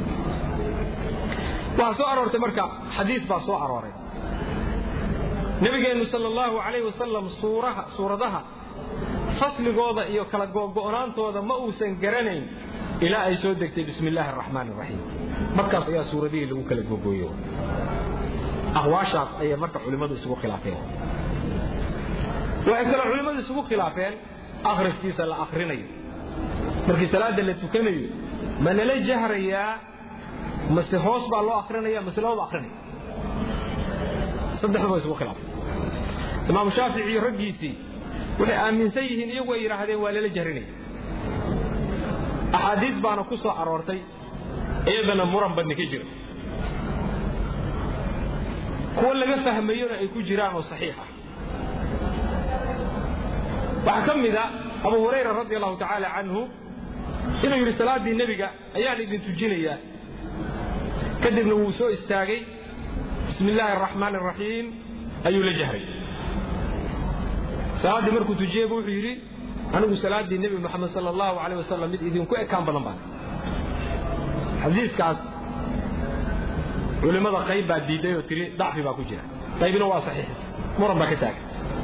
waxaa soo aroortay marka xadiis baa soo arooray nabigeennu sal allahu calayh wasalam suuraha suuradaha fasligooda iyo kala go'naantooda ma uusan garanayn ilaa ay soo degtay bismi illaahi araxmaan araxiim markaas ayaa suuradihii lagu kala gogooyo aqwaashaas ayay marka culimmadu isugu khilaafeen waxay kaloo culimmadu isugu khilaafeen akhriskiisa la akhrinayo markii salaadda la tukanayo ma lala jahrayaa mase hoos baa loo akrinaya mase looma akrinaya saddexdaba isugu khilaafay imaamu shaafici iyo raggiisii waxay aaminsan yihiin iyagu ay yidhaahdeen waa lala jahrinaya axaadiis baana ku soo aroortay iyadana muran badni ka jira kuwo laga fahmayona ay ku jiraan oo saxiix ah waxaa ka mida abu hurayra radi allahu tacaala canhu inuu yidhi salaaddii nebiga ayaan idin tujinayaa kadibna wuu soo istaagay bismi illaahi araxmaan araxiim ayuu la jahray salaaddii markuu tujiyeybu wuxuu yidhi anigu salaaddii nebi moxamed sala allahu aleyh wasalam mid idinku ekaan badan baan xadiiskaas culimmada qayb baa diidday oo tiri dacfi baa ku jira qaybina waa saxiix muran baa ka taagan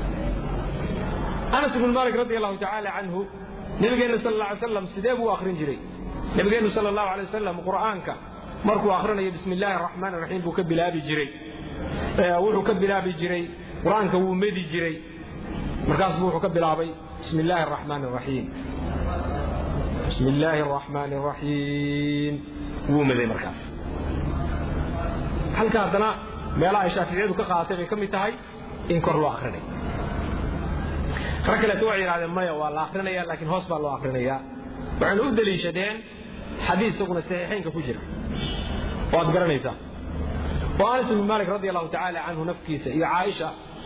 anas ibnu maalik radi allahu tacaala canhu nabigeenna sal alla alay slam sidee buu akhrin jiray nabigeennu sala allahu alay wasalam qur'aanka markuu akhrinayo bismi illaahi araxmaan araxiim buu ka bilaabi jiray wuxuu ka bilaabi jiray qur'aanka wuu medi jiray markaas buu wuxuu ka bilaabay bismi illaahi araxmaan araxiim bismi illaahi araxmaan araxiim wuu meday markaas halka haddana meelaha ay shaaficiyadu ka qaadatay bay ka mid tahay in kor loo akhrinayo rag kaleeto waxay yidhahdeen maya waa la akrinaya laakiin hoos baa loo akrinayaa waxayna u deliishadeen xadiis isaguna saxiixaynka ku jira oo aad garanaysaa oo anas ibnu maalik radi allahu tacaala canhu nafkiisa iyo caaisha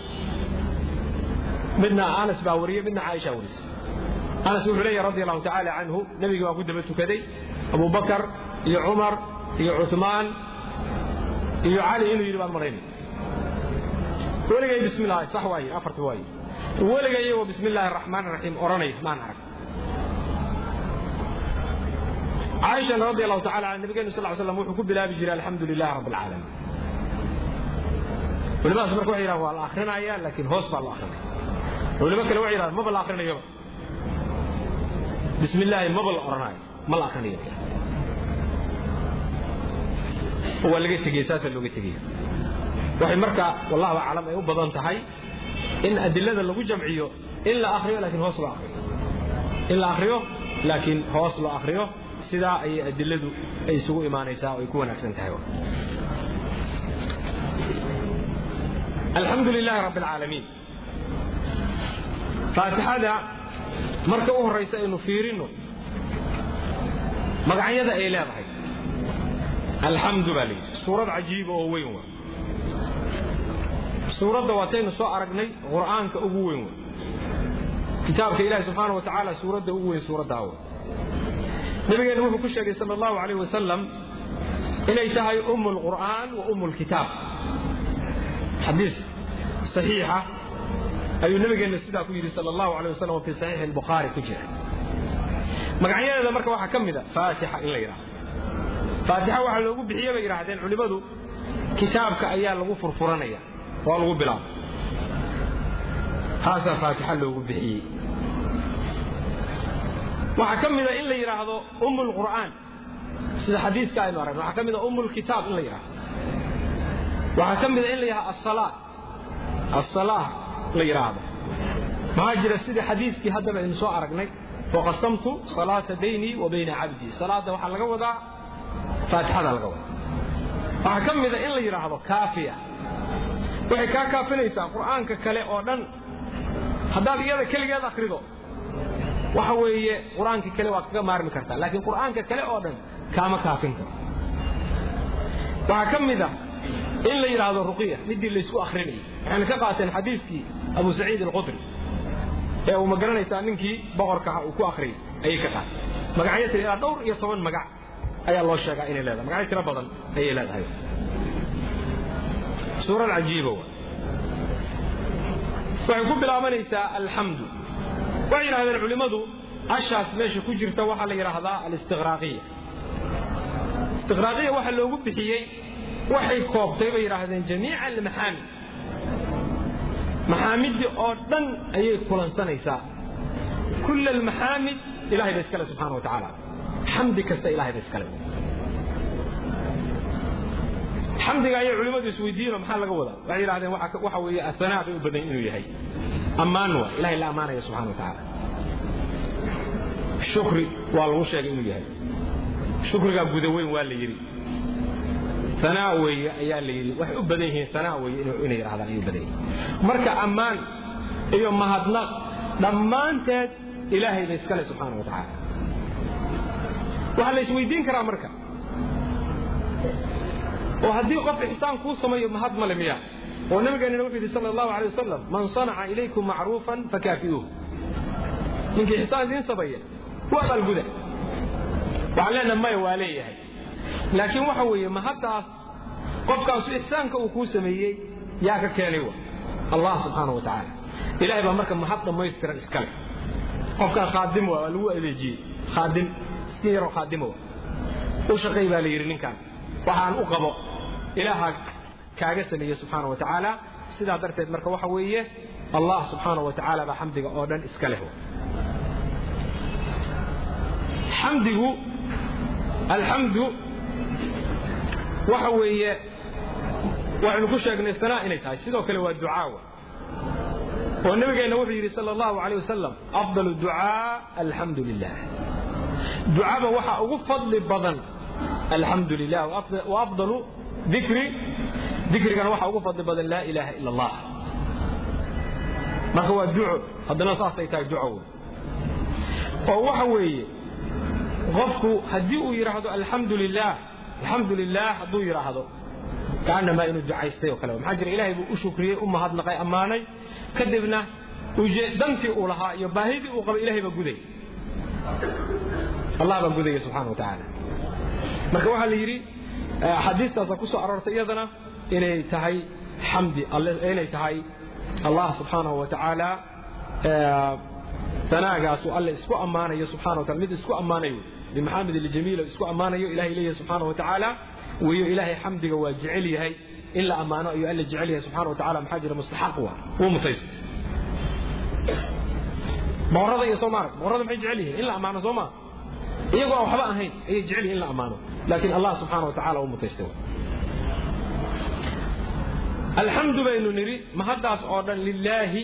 midna anas baa wariyey midna caaisha warisay anas wuxuu leeyahy radi allahu tacaala canhu nebigii baa ku daba tukaday abu bakar iyo cumar iyo cuثmaan iyo cali inuu yidhi baan maraynay weligay bismi llahi sax waaye afarta waaye weliga iyagoo bismi illaahi araxmaan araxiim odhanaya maan arag caaishana radi allahu tacala can nabigeenu sal ly slam wuxuu ku bilaabi jiray alxamdu lilahi rabbi alcaalamiin culimadaas marka waxay yidhahan waa la akrinaya laakiin hoos baa loo akrinaya culimo kale waxay yidhahan maba la akrinayoba bismi illaahi maba la odhanayo ma la akrinayo waa laga tegey saasaa looga tegaya waxay marka wallahu aclam ay u badan tahay in adilada lagu jamciyo in la akriyo laakiin hoos loo akriyo in la akriyo laakiin hoos loo akriyo sidaa ayay adiladu ay isugu imaanaysaa oo ay ku wanaagsan tahay alxamdu lilaahi rabbi alcaalamiin faatixada marka u horraysa aynu fiirinno magacyada ay leedahay alxamdu baa layidhi suurad cajiiba oo weyn waa suuradda waataynu soo aragnay qur'aanka ugu weyn wa kitaabka ilahi subxaana wa tacaala suuradda ugu weyn suuraddaa wa nabigeennu wuxuu ku sheegay sal allahu alayh wasalam inay tahay umm lqur'aan wa umm lkitaab xadiis saxiixa ayuu nabigeenna sidaa ku yidhi sal allahu alay wasalam fi saxiixi albukhaari ku jira magacyadeeda marka waxaa ka mid a faatixa in la yidhahdo faatixa waxaa loogu bixiye bay yidhaahdeen culimmadu kitaabka ayaa lagu furfuranaya waa lagu bilaaba taasaa faatixa loogu bixiyey waxaa ka mida in la yidhaahdo umm lqur'aan sida xadiiska aynu aragno waxaa ka mida umm lkitaab in la yidhahdo waxaa ka mida in la yidhahdo asalaat asalaa la yidhaahdo maxaa jira sida xadiiskii haddaba aynu soo aragnay waqasamtu salaata baynii wa bayna cabdii salaadda waxaa laga wadaa faatixada laga wadaa waxaa ka mida in la yidhaahdo kaafiya waxay kaa kaafinaysaa qur'aanka kale oo dhan haddaad iyada keligeed akhrido waxa weeye qur'aankii kale waa kaga maarmi kartaa laakiin qur'aanka kale oo dhan kaama kaafin karo waxaa ka mid a in la yidhaahdo ruqiya midii laysku akhrinayay waxayna ka qaateen xadiiskii abu saciid alqudri ee uu ma garanaysaa ninkii boqorkaha uu ku akhriyay ayay ka qaateen magacyo tira ilaa dhowr iyo toban magac ayaa loo sheegaa inay leedahay magacyo tiro badan ayay leedahay suurad cajiiba wa waxay ku bilaabanaysaa alxamdu waxay yidhahdeen culimmadu ashaas meesha ku jirta waxaa la yidhaahdaa alistiqraaqiya istiqraaqiya waxa loogu bixiyey waxay koobtay bay yidhaahdeen jamiica almaxaamid maxaamiddii oo dhan ayay kulansanaysaa kull almaxaamid ilahay ba iskale subxana wa tacaala xamdi kasta ilahay ba iskale xamdiga ayay culimmadu isweydiiyeenoo maxaa laga wadaa waxay yidhahdeen waxa weeye ahanaa bay u badan inuu yahay ammaan waa ilahay la ammaanaya subxana wa tacaala shukri waa lagu sheegay inuu yahay shukrigaa guda weyn waa la yidhi anaa weeye ayaa la yidhi waxay u badan yihiin anaa weeye inay yidhahdaan ayay u badan yihiin marka ammaan iyo mahadnaq dhammaanteed ilaahay ba iskale subxaana wa tacaala waxaa la isweydiin karaa marka oo haddii qof ixsaan kuu sameeyo mahad male miya oo nabigeenana wuxuu yidhi sala allahu alay wasalam man sanaca ilaykum macruufan fakaafi'uuh ninkii ixsaan idiin sameeya waa abaalguda waxaan leenaha maya waa leeyahay laakiin waxa weeye mahaddaas qofkaasu ixsaanka uu kuu sameeyey yaa ka keenay wa allah subxaana wa tacaala ilahay baa marka mahad dhammaystiran iskale qofkan khaadim waa lagu adeejiyey khaadim iska yaroo khaadimo u shaqay baa la yidhi ninkan waxaan u qabo ilaaha kaaga sameeye subxaana wa tacaala sidaa darteed marka waxa weeye allah subxaana wa tacaala baa xamdiga oo dhan iska leh xamdigu alxamdu waxa weeye waxaynu ku sheegnay sanaa inay tahay sidoo kale waa ducaawa oo nabigeenna wuxuu yidhi sal allahu alayh wasalam afdal ducaa alxamdu lilah ducaba waxaa ugu fadli badan alxamdu lilah wa afdalu dikri dikrigana waxaa ugu fadli badan laa ilaaha ila allah marka waa duco haddana saasay tahay duco wey oo waxa weeye qofku haddii uu yidhaahdo alxamdu lilah alxamdu lilah hadduu yidhaahdo kaanamaa inuu ducaystay oo kale maxaa jira ilaahay buu u shukriyey u mahadnaqay ammaanay kadibna dantii uu lahaa iyo baahidii uu qabay ilahay baa guday allah baa gudaya subxana wa tacaala marka waxaa la yidhi axaadiistaasa ku soo aroortay iyadana inay tahay xamdi inay tahay allah subxaanahu wa tacaala anaagaasu alle isku ammaanayo subxana wa taala mid isku ammaanayo bimaxamed aljamiil isku ammaanayo ilahay leeyahay subxaana wa tacaala weeyo ilaahay xamdiga waa jecel yahay in la ammaano ayuu alle jecel yahay subxana wa tacala maxaa jira mustaxaq waa wuu mutaysta boqorada iyo soomaarag boqorada maxay jecel yihiin in la ammaano soo maa iyagoo aan waxba ahayn ayay jecel yihin in la ammaano laakiin allah subxaana wa tacala uu mutaystay alxamdu baynu nidhi mahaddaas oo dhan lilaahi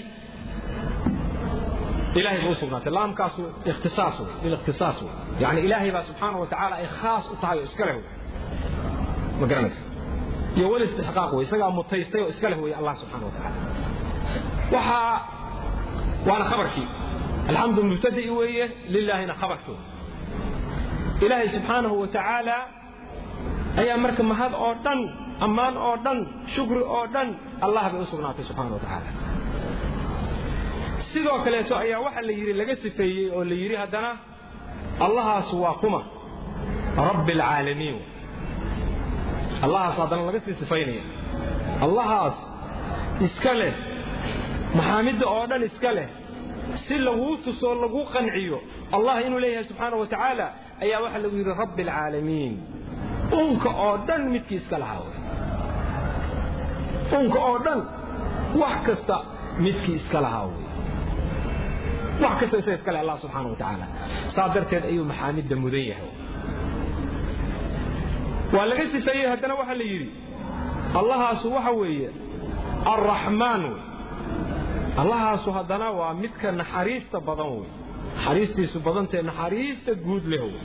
ilahay ba u sugnaatay laamkaasu ikhtisaas wey lilikhtisaas wey yani ilaahay baa subxaana wa tacaala ay khaas u tahay oo iska leh wey ma garanaysa iyo wal istixqaaq wey isagaa mutaystay oo iska leh wey allah subxana wa tacaala waxaa waana khabarkii alxamdu mubtada'i weeye lilaahina khabarkii ilaahay subxaanahu wa tacaala ayaa marka mahad oo dhan ammaan oo dhan shukri oo dhan allah bay u sugnaatay subxana wa tacaala sidoo kaleeto ayaa waxa la yidhi laga sifeeyey oo la yidhi haddana allahaas waa kuma rabbi alcaalamiin allahaas haddana laga sii sifaynaya allahaas iska leh maxaamidda oo dhan iska leh si laguu tusoo laguu qanciyo allah inuu leeyahay subxaana wa tacaala ayaa waxaa lagu yidhi rabbi alcaalamiin unka oo dhan midkii iska lahaa wey unka oo dhan wax kasta midkii iska lahaa wey wax kasta isa iska leh allah subxaana wa tacaala saa darteed ayuu maxaamidda mudan yahay waa laga sifeeyey haddana waxaa la yidhi allahaasu waxa weeye alraxmaan wey allahaasu haddana waa midka naxariista badan wey naxariistiisu badantee naxariista guud leh wey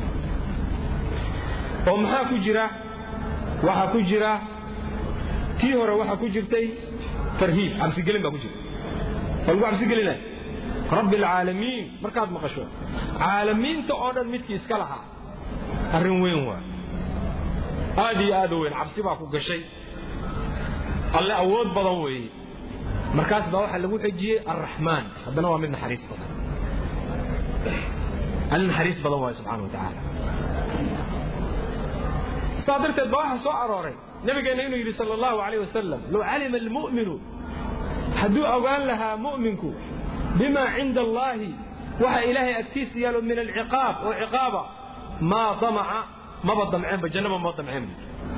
oo maxaa ku jira waxaa ku jira tii hore waxaa ku jirtay tarhiib cabsigelin baa ku jirta waa lagu cabsigelinaya rabbi alcaalamiin markaad maqasho caalamiinta oo dhan midkii iska lahaa arrin weyn waa aad iyo aad u weyn cabsi baa ku gashay alle awood badan weeye markaas baa waxaa lagu xejiyey alraxmaan haddana waa mid naxariis badan alle naxariis badan waaye subxana wa tacaala saa darteed baa waxaa soo arooray nabigeenna inuu yidhi sal allahu alayh wasalam low calima almu'minu hadduu ogaan lahaa mu'minku bima cinda allaahi waxa ilaahay agtiisa yaalo min alciqaab oo ciqaaba maa damaca maba damceenba jannaba maba damceenba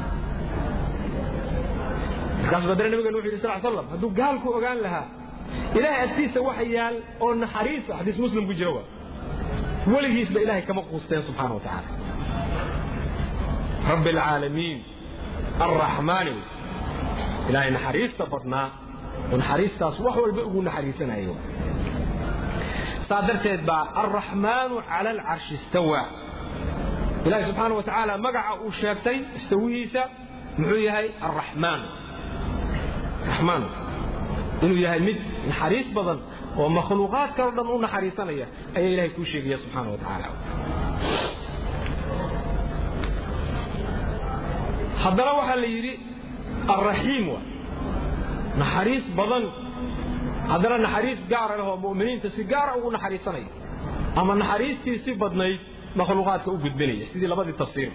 markaasuu badare nabigeenna wuxu yidhi sal slam hadduu gaalku ogaan lahaa ilaahay agtiisa waxa yaal oo naxariisa xadiis muslim ku jira waa weligiisba ilaahay kama quusteen subxaana wa tacaala rabbi alcaalamiin alraxmaani ilaahay naxariista badnaa oo naxariistaas wax walba ugu naxariisanayo saa darteed baa alraxmaanu cala alcarshi istawaa ilaahi subxaana wa tacaala magaca uu sheegtay istawihiisa muxuu yahay alraxmaan raxmaan inuu yahay mid naxariis badan oo makhluuqaad kaloo dhan u naxariisanaya ayaa ilahay kuu sheegaya subxaana wa tacaala haddana waxaa la yidhi alraxiim waa naxariis badan haddana naxariis gaara leh oo mu'miniinta si gaara ugu naxariisanaya ama naxariistii si badnayd makhluuqaadka u gudbinaya sidii labadii tafsiirba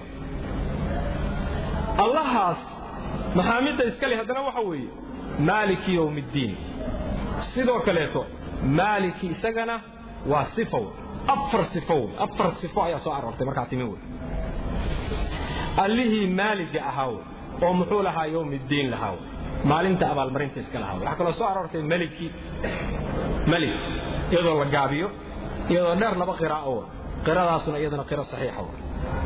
allahaas maxaamidda iska leh haddana waxa weeye maaliki yowm iddiin sidoo kaleeto maaliki isagana waa sifow afar sifow afar sifo ayaa soo aroortay markaa timi wey allihii maaliga ahaa wey oo muxuu lahaa yowm iddiin lahaa wey maalinta abaalmarinta iska lahaa wey waxaa kaloo soo aroortay maliki malik iyadoo la gaabiyo iyadoo dheer laba qiraa'o wey qiradaasuna iyadana qiro saxiixa wey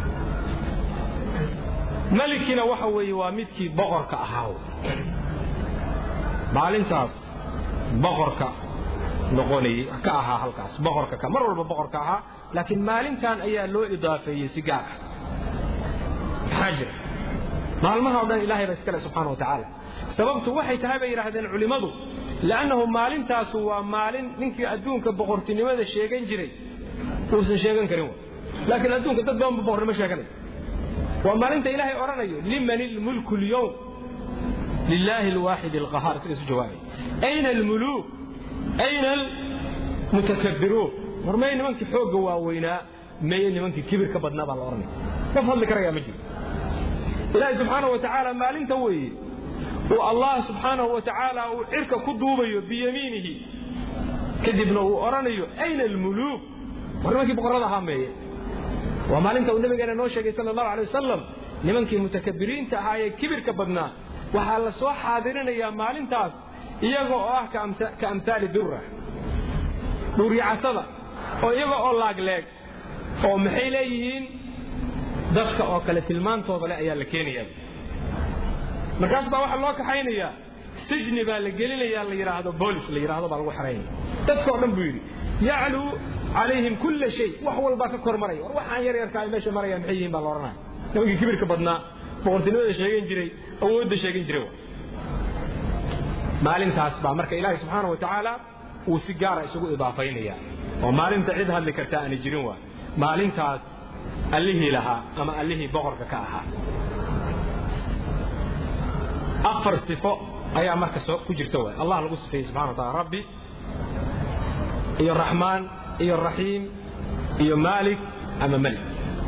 malikina waxa weeye waa midkii boqorka ahaa wey maalintaas boqorka noqonayey ka ahaa halkaas boqorka ka mar walba boqorka ahaa laakiin maalintan ayaa loo idaafeeyey si gaar ah maxaa jira maalmaha o dhan ilahay baa iskale subxaana wa tacaala sababtu waxay tahay bay yidhaahdeen culimmadu li'annahu maalintaasu waa maalin ninkii adduunka boqortinimada sheegan jiray uusan sheegan karin wa laakiin adduunka dad badanba boqornimo sheeganaya waa maalinta ilaahay odhanayo liman ilmulku lyowm لله الواحد القهار سيسو جوابي أين الملوك أين المتكبرون ورمين منك حوق واوينا مين منك كبر كبدنا بالأرني وفضل لك يا مجيب إلهي سبحانه وتعالى ما لن توي والله سبحانه وتعالى وعرك كدوبي بيمينه كذبنا وأرني أين الملوك ورمك بقرضها مين وما لن تو النبي قال نوشك صلى الله عليه وسلم nimankii mutakabiriinta ahaayee kibirka badnaa waxaa la soo xaadirinayaa maalintaas iyaga oo ah ka amhaali durra dhuuryacasada oo iyaga oo laagleeg oo maxay leeyihiin dadka oo kale tilmaantooda leh ayaa la keenayaa markaas baa waxaa loo kaxaynayaa sijni baa la gelinayaa la yidhaahdo boolis la yidhaahdo baa lagu xaraynaya dadkao dhan buu yidhi yacluu calayhim kulla shay wax walbaa ka kor maraya war waxaan yar yarkaa meesha maraya maxay yihiin baa la odhanaya nimankii kibirka badnaa boqortinimada sheegan jiray awoodda sheegan jiray maalintaas baa marka ilaahay subxaana wa tacaala uu si gaara isugu idaafaynaya oo maalinta cid hadli karta aanay jirin waa maalintaas allihii lahaa ama allihii boqorka ka ahaa afar sifo ayaa marka soo ku jirta waay allah lagu sifeeyey subxana wa taala rabbi iyo raxmaan iyo raxiim iyo maalik ama malik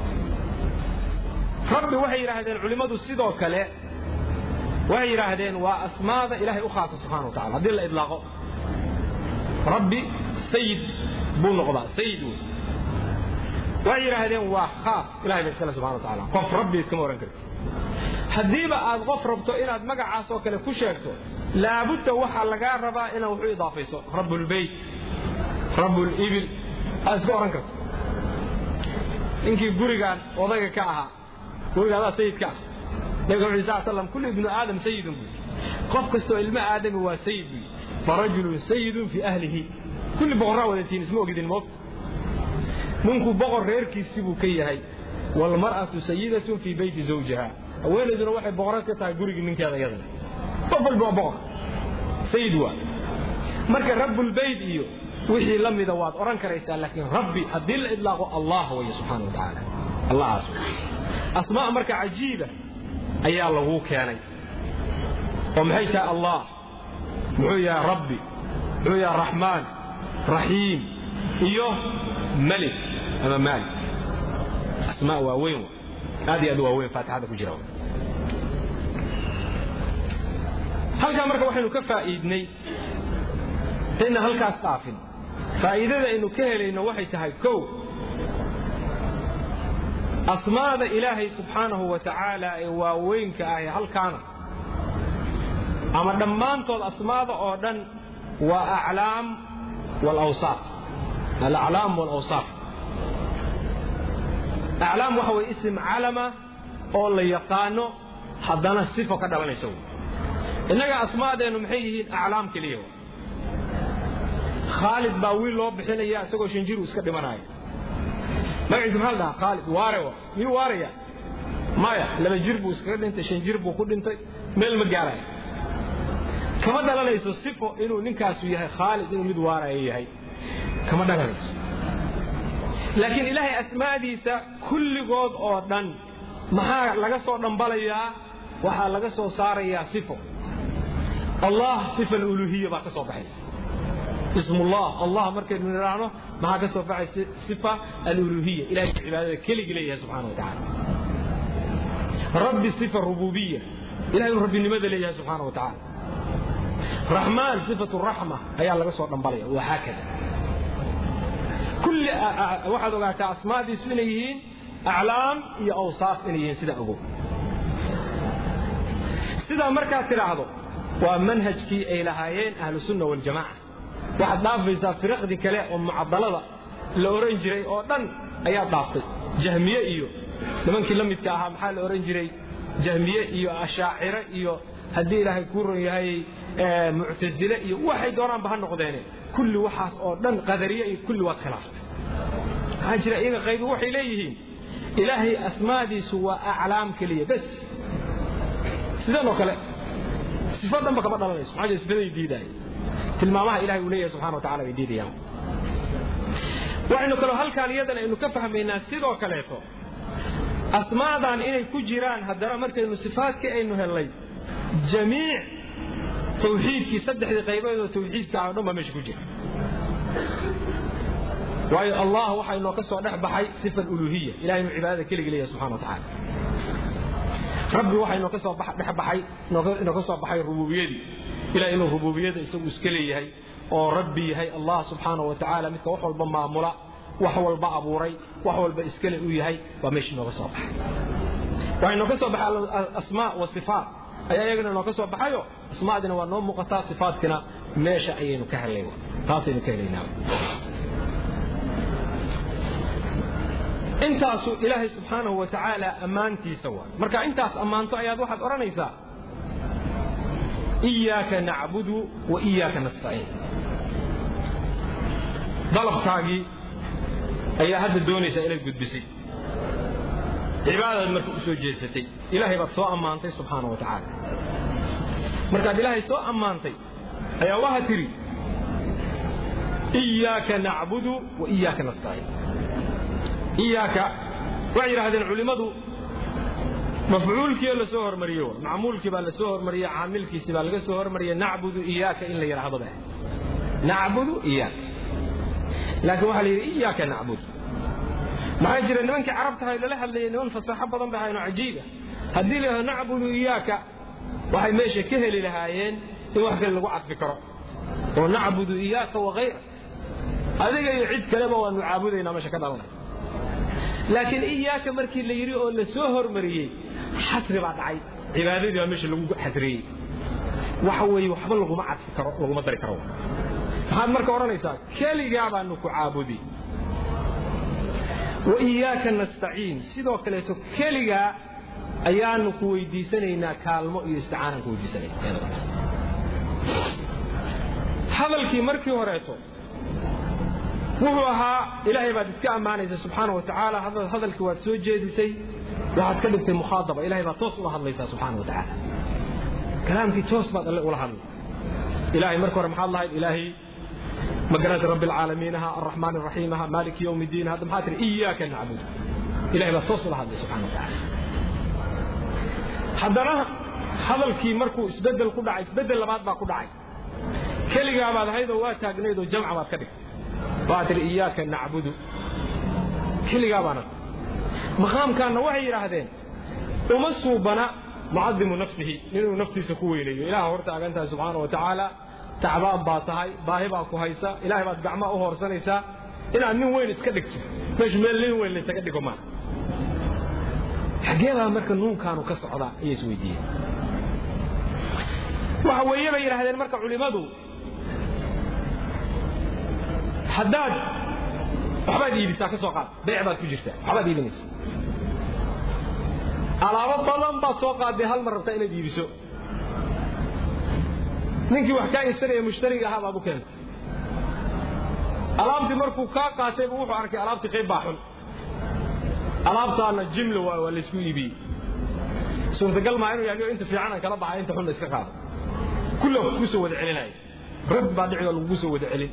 rabbi waxay yidhaahdeen culimmadu sidoo kale waxay yidhaahdeen waa asmaada ilahay u khaasa subxana wa tacala haddii la idlaaqo rabbi sayid buu noqdaa sayid wey waxay yidhaahdeen waa khaas ilahay ba iskale subxana wa tacala qof rabbi iskama ohan karti haddiiba aad qof rabto inaad magacaas oo kale ku sheegto laabudda waxaa lagaa rabaa inaad wax u idaafayso rabbulbeyt rabbulibil aad iska ohan karto ninkii gurigan odayga ka ahaa guriga adaa sayidka ah nabiga wuxuu sal slam kullu ibnu aadam sayidun buu qof kastoo ilmo aadami waa sayid buu farajulun sayidun fii ahlihi kulli boqorraa wadatiin isma ogidin moogta ninku boqor reerkiisi buu ka yahay waalmar'atu sayidatun fii beyti zawjiha haweenayduna waxay boqorad ka tahay gurigii ninkeeda iyadana qof walba waa boqor sayid waa marka rabbulbeyt iyo wixii la mida waad odhan karaysaa laakiin rabbi haddii la idlaaqo allah weye subxaana wa tacaala allahaas asmaa marka cajiiba ayaa laguu keenay oo maxay tahay allah muxuu yahay rabbi muxuu yahay raxmaan raxiim iyo malik ama maalik asmaa waaweyn aad iyo aad u waaweyn faatixada ku jira halkaa marka waxaynu ka faa'iidnay intayna halkaas dhaafin faa'iidada aynu ka helayno waxay tahay kow asmaada ilaahay subxaanahu wa tacaala ee waaweynka ah ee halkaana ama dhammaantood asmaada oo dhan waa aclaam walawsaaf alaclaam walawsaaf aclaam waxa weye isim calama oo la yaqaano haddana sifo ka dhalanaysa innaga asmaadeennu maxay yihiin aclaam keliya khaalid baa wiil loo bixinaya isagoo shan jir uu iska dhimanaya magaciisa maxaa la dhahaa khaalid waare wa miyuu waaraya maya laba jir buu iskaga dhintay shan jir buu ku dhintay meel ma gaaraya kama dhalanayso sifo inuu ninkaasu yahay khaalid inuu mid waaraya yahay kama dhalanayso laakiin ilaahay asmaadiisa kulligood oo dhan maxaa laga soo dhambalayaa waxaa laga soo saarayaa sifo allah sifa aluluhiya baa ka soo baxaysa ismullah allah markaynu nidhaahno maxaa ka soo baxay sifa aluluhiya ilahay cibaadada keligii leeyahay subxana wa tacaala rabbi sifa rububiya ilahay inuu rabbinimada leeyahay subxaana wa tacaala raxmaan sifatu raxma ayaa laga soo dhambalaya wahaakada kulli waxaad ogaataa asmaadiisu inay yihiin aclaam iyo awsaaf inay yihiin sidaa ogow sidaa markaad tidhaahdo waa manhajkii ay lahaayeen ahlusunna waljamaca waxaad dhaafaysaa firaqdii kale oo mucadalada la oran jiray oo dhan ayaad dhaaftay jahmiye iyo nimankii la midka ahaa maxaa la oran jiray jahmiye iyo ashaacire iyo haddii ilaahay kuu ron yahay muctasile iyo waxay doonaanba ha noqdeene kulli waxaas oo dhan qadariye iyo kulli waad khilaaftay maxaa jira iyaga qaybi waxay leeyihiin ilaahay asmaadiisu waa aclaam keliya bes sideen oo kale sifo dhanba kama dhalanayso maxaa jira sifaday diidaaya tilmaamaha ilahay uu leeyahay subxana wa tacala bay diidayaan waxaynu kaloo halkaan iyadan aynu ka fahmaynaa sidoo kaleeto asmaadan inay ku jiraan haddana markaynu sifaadkii aynu hellay jamiic tawxiidkii saddexdii qayboodoo tawxiidka ah o dhan baa meesha ku jira waayo allah waxaa inoo ka soo dhex baxay sifa uluhiya ilahay inuu cibaadada keligi leeyahay subxana wa tacaala rabbi waxaa inoo ka soo dhex baxay inoo ka soo baxay rububiyadii ilahay inuu rububiyada isagu iska leeyahay oo rabbi yahay allah subxaanahu wa tacaala midka wax walba maamula wax walba abuuray wax walba iskale uu yahay waa meesha inooga soo baxay waxaa inoo ka soo baxay asmaa wa sifaat ayaa iyagana inoo ka soo baxayo asmaadina waa noo muuqataa sifaadkina meesha ayaynu ka helay taasaynu ka helaynaa intaasu ilaahay subxaanahu wa tacaala ammaantiisa waa marka intaas ammaanto ayaad waxaad odhanaysaa iyaaka nacbudu wa iyaaka nastaciin dalabkaagii ayaa hadda doonaysaa inaad gudbisay cibaadadaad marka u soo jeesatay ilaahay baad soo ammaantay subxaana wa tacaala markaad ilaahay soo ammaantay ayaa waxaad tidhi iyaaka nacbudu wa iyaaka nastaciin iyaaka waxay yidhaahdeen culimmadu mafcuulkiio la soo hormariye macmuulkii baa la soo hormariyey caamilkiisii baa laga soo hormariyey nacbudu iyaaka in la yidhaahdo ba nacbudu iyaaka laakiin waxaa la yidhi iyaaka nacbudu maxaa jira nimankii carabtahay lala hadlayay niman fasaaxo badan bay ahayn oo cajiiba haddii la yidhahdo nacbudu iyaaka waxay meesha ka heli lahaayeen in wax kale lagu cadfi karo oo nacbudu iyaaka wakayra adiga iyo cid kaleba waanu caabudaynaa meesha ka dhalanay laakiin iyaaka markii la yidhi oo la soo hormariyey xasri baa dhacay cibaadadii baa meesha lagu xasriyey waxa weeye waxba laguma cadfi karo laguma dari karo maxaad marka odhanaysaa keligaa baanu ku caabudi wa iyaaka nastaciin sidoo kaleeto keligaa ayaanu ku weydiisanaynaa kaalmo iyo isticaanaan ku weydiisanayna hadalkii markii horeeto wuxuu ahaa ilaahay baad iska ammaanaysa subxaana wa tacaala hadalkii waad soo jeedisay waxaad ka dhigtay mukhaadaba ilahay baad toos ula hadlaysaa subxaana wa tacaala kalaamkii toos baad alle ula hadlay ilahay marka hore maxaad lahayd ilaahay magaranata rabbi alcaalamiin aha arraxmaan araxiim aha maaliki yowmi ddiin hadda maxaad tihi iyaaka nacbud ilahay baad toos ula hadlay subxana wa tacaala haddana hadalkii markuu isbeddel ku dhacay isbeddel labaad baa ku dhacay keligaa baad ahaydoo waa taagnayd oo jamca baad ka dhigtay waxaad tihi iyaaka nacbudu keligaa baana maqaamkaanna waxay yidhaahdeen uma suubana mucadimu nafsihi inuu naftiisa ku weynayo ilaah hor taagantahay subxaana wa tacaala tacbaan baa tahay baahi baa ku haysa ilahay baad gacmaa u hoorsanaysaa inaad nin weyn iska dhigto meeshu meel nin weyn laysaga dhigo maa xageebaa marka nuunkaanu ka socdaa ayay is weydiiyeen waxa weeye bay yidhahdeen marka culimmadu haddaad waxbaad iibisaa ka soo qaad beyc baad ku jirtaa waxbaad iibinaysa alaabo badan baad soo qaadday hal mar rabtaa inaad iibiso ninkii wax kaa iibsanaya mushtariga ahaa baad u keentay alaabtii markuu kaa qaatayba wuxuu arkay alaabtii qayb baa xun alaabtaana jimla waa waa laysku iibiyey suurtagal maa inuu yaaniyo inta fiican aan kala baxay inta xun iska qaado kulla kugu soo wada celinaya rag baa dhici oo lagugu soo wada celin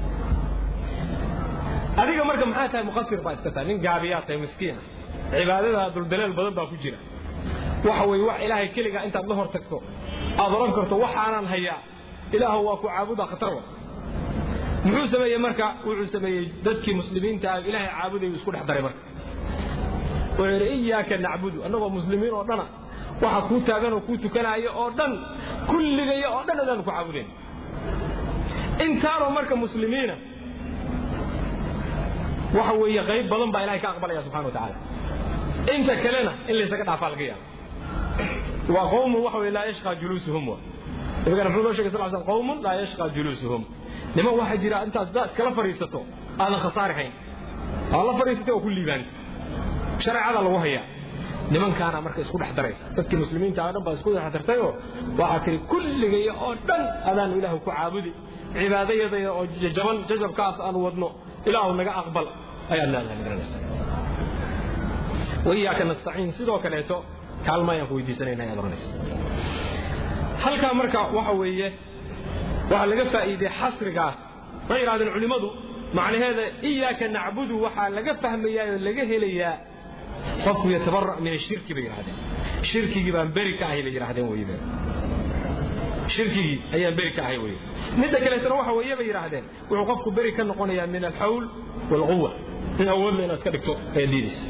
adiga marka maxaa tahay muqasir baa iska tahay nin gaabiyaa tahay miskiina cibaadada duldaleel badan baa ku jira waxa weeye wax ilaahay keligaa intaad la hor tagto aad oran karto waxaanaan hayaa ilaahu waa ku caabudaa khatar wa muxuu sameeyey marka wuxuu sameeyey dadkii muslimiinta ah ilaahay caabudayu isku dhex daray marka wuxuu yidhi iyaaka nacbudu annagoo muslimiin oo dhana waxa kuu taagan oo kuu tukanaayo oo dhan kulligaya oo dhan adaanu ku caabudayn intaanoo marka muslimiina waxa weeye qayb badan baa ilahay ka aqbalaya subxana wa tacaala inta kalena in laysaga dhaafaa laga yaaba waa qowmun waxa weye laa yashqaa juluusuhum wa nabigana muxuu noo shegay sal slam qowmun laa yashqaa juluusuhum niman waxaa jira intaad daa iskala fadhiisato aadan khasaari hayn aad la fadhiisatay oo ku liibaanta shareecada lagu hayaa nimankaana marka isku dhex daraysa dadkii muslimiinta oo dhan baa isku dhex dartayoo waxaa tiri kulligaya oo dhan adaanu ilaahu ku caabudi cibaadayadaya oo jaban jajabkaas aan wadno ilaahu naga aqbal ayaad leedahay magaranaysa waiyaaka nastaciin sidoo kaleeto kaalma ayaan ku weydiisanayna ayaad oranaysa halkaa marka waxa weeye waxaa laga faa'iidey xasrigaas ma yidhahdeen culimmadu macnaheeda iyaaka nacbudu waxaa laga fahmayaa oo laga helayaa qofku yatabara' min ashirki bay yidhahdeen shirkigii baan beri ka ahay bay yidhahdeen weyde shirkigii ayaan beri ka ahay weye midda kaleetana waxa weeye bay yidhaahdeen wuxuu qofku beri ka noqonayaa min alxawl waalquwa in awoodla inaad iska dhigto ee diidaysa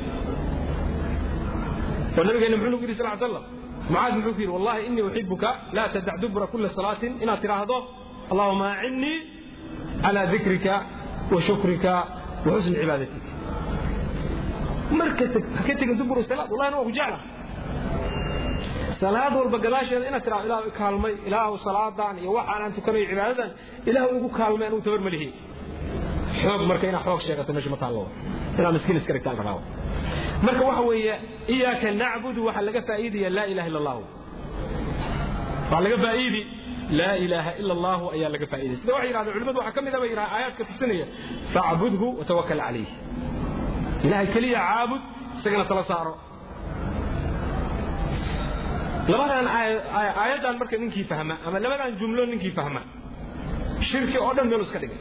oo nabigeena muxuu nagu yidhi sal slam mucaad muxuu ku yidhi wallahi inii uxibuka laa tadac dubura kula salaatin inaad tidhaahdo allahuma acinnii calaa dikrika wa shukrika wa xusni cibaadatik markasta ha ka tegin dubur salaad wallahi waa ku jecla salaad walba gadaasheeda inaad tidhahdo ilaahu i kaalmay ilaahu salaadan iyo waxaan aan tukanayo cibaadadan ilaahu igu kaalmay anugu tabar ma lihi xoog marka inaad xoog sheegato meesha ma taallo inaad miskiin iska dhigtaan rabaa marka waxa weeye iyaaka nacbudu waxaa laga faa'iidaya laa ilaha illa allahu waxaa laga faa'iidi laa ilaaha ila allahu ayaa laga faa'iidaya sida waxay yidhahdeen culimadu waxaa ka mid a bay yidhahdeen aayaadka tusinaya facbudhu watawakal calayh ilahay keliya caabud isagana tala saaro labadan aayaddan marka ninkii fahma ama labadan jumlo ninkii fahma shirki oo dhan meelu iska dhigay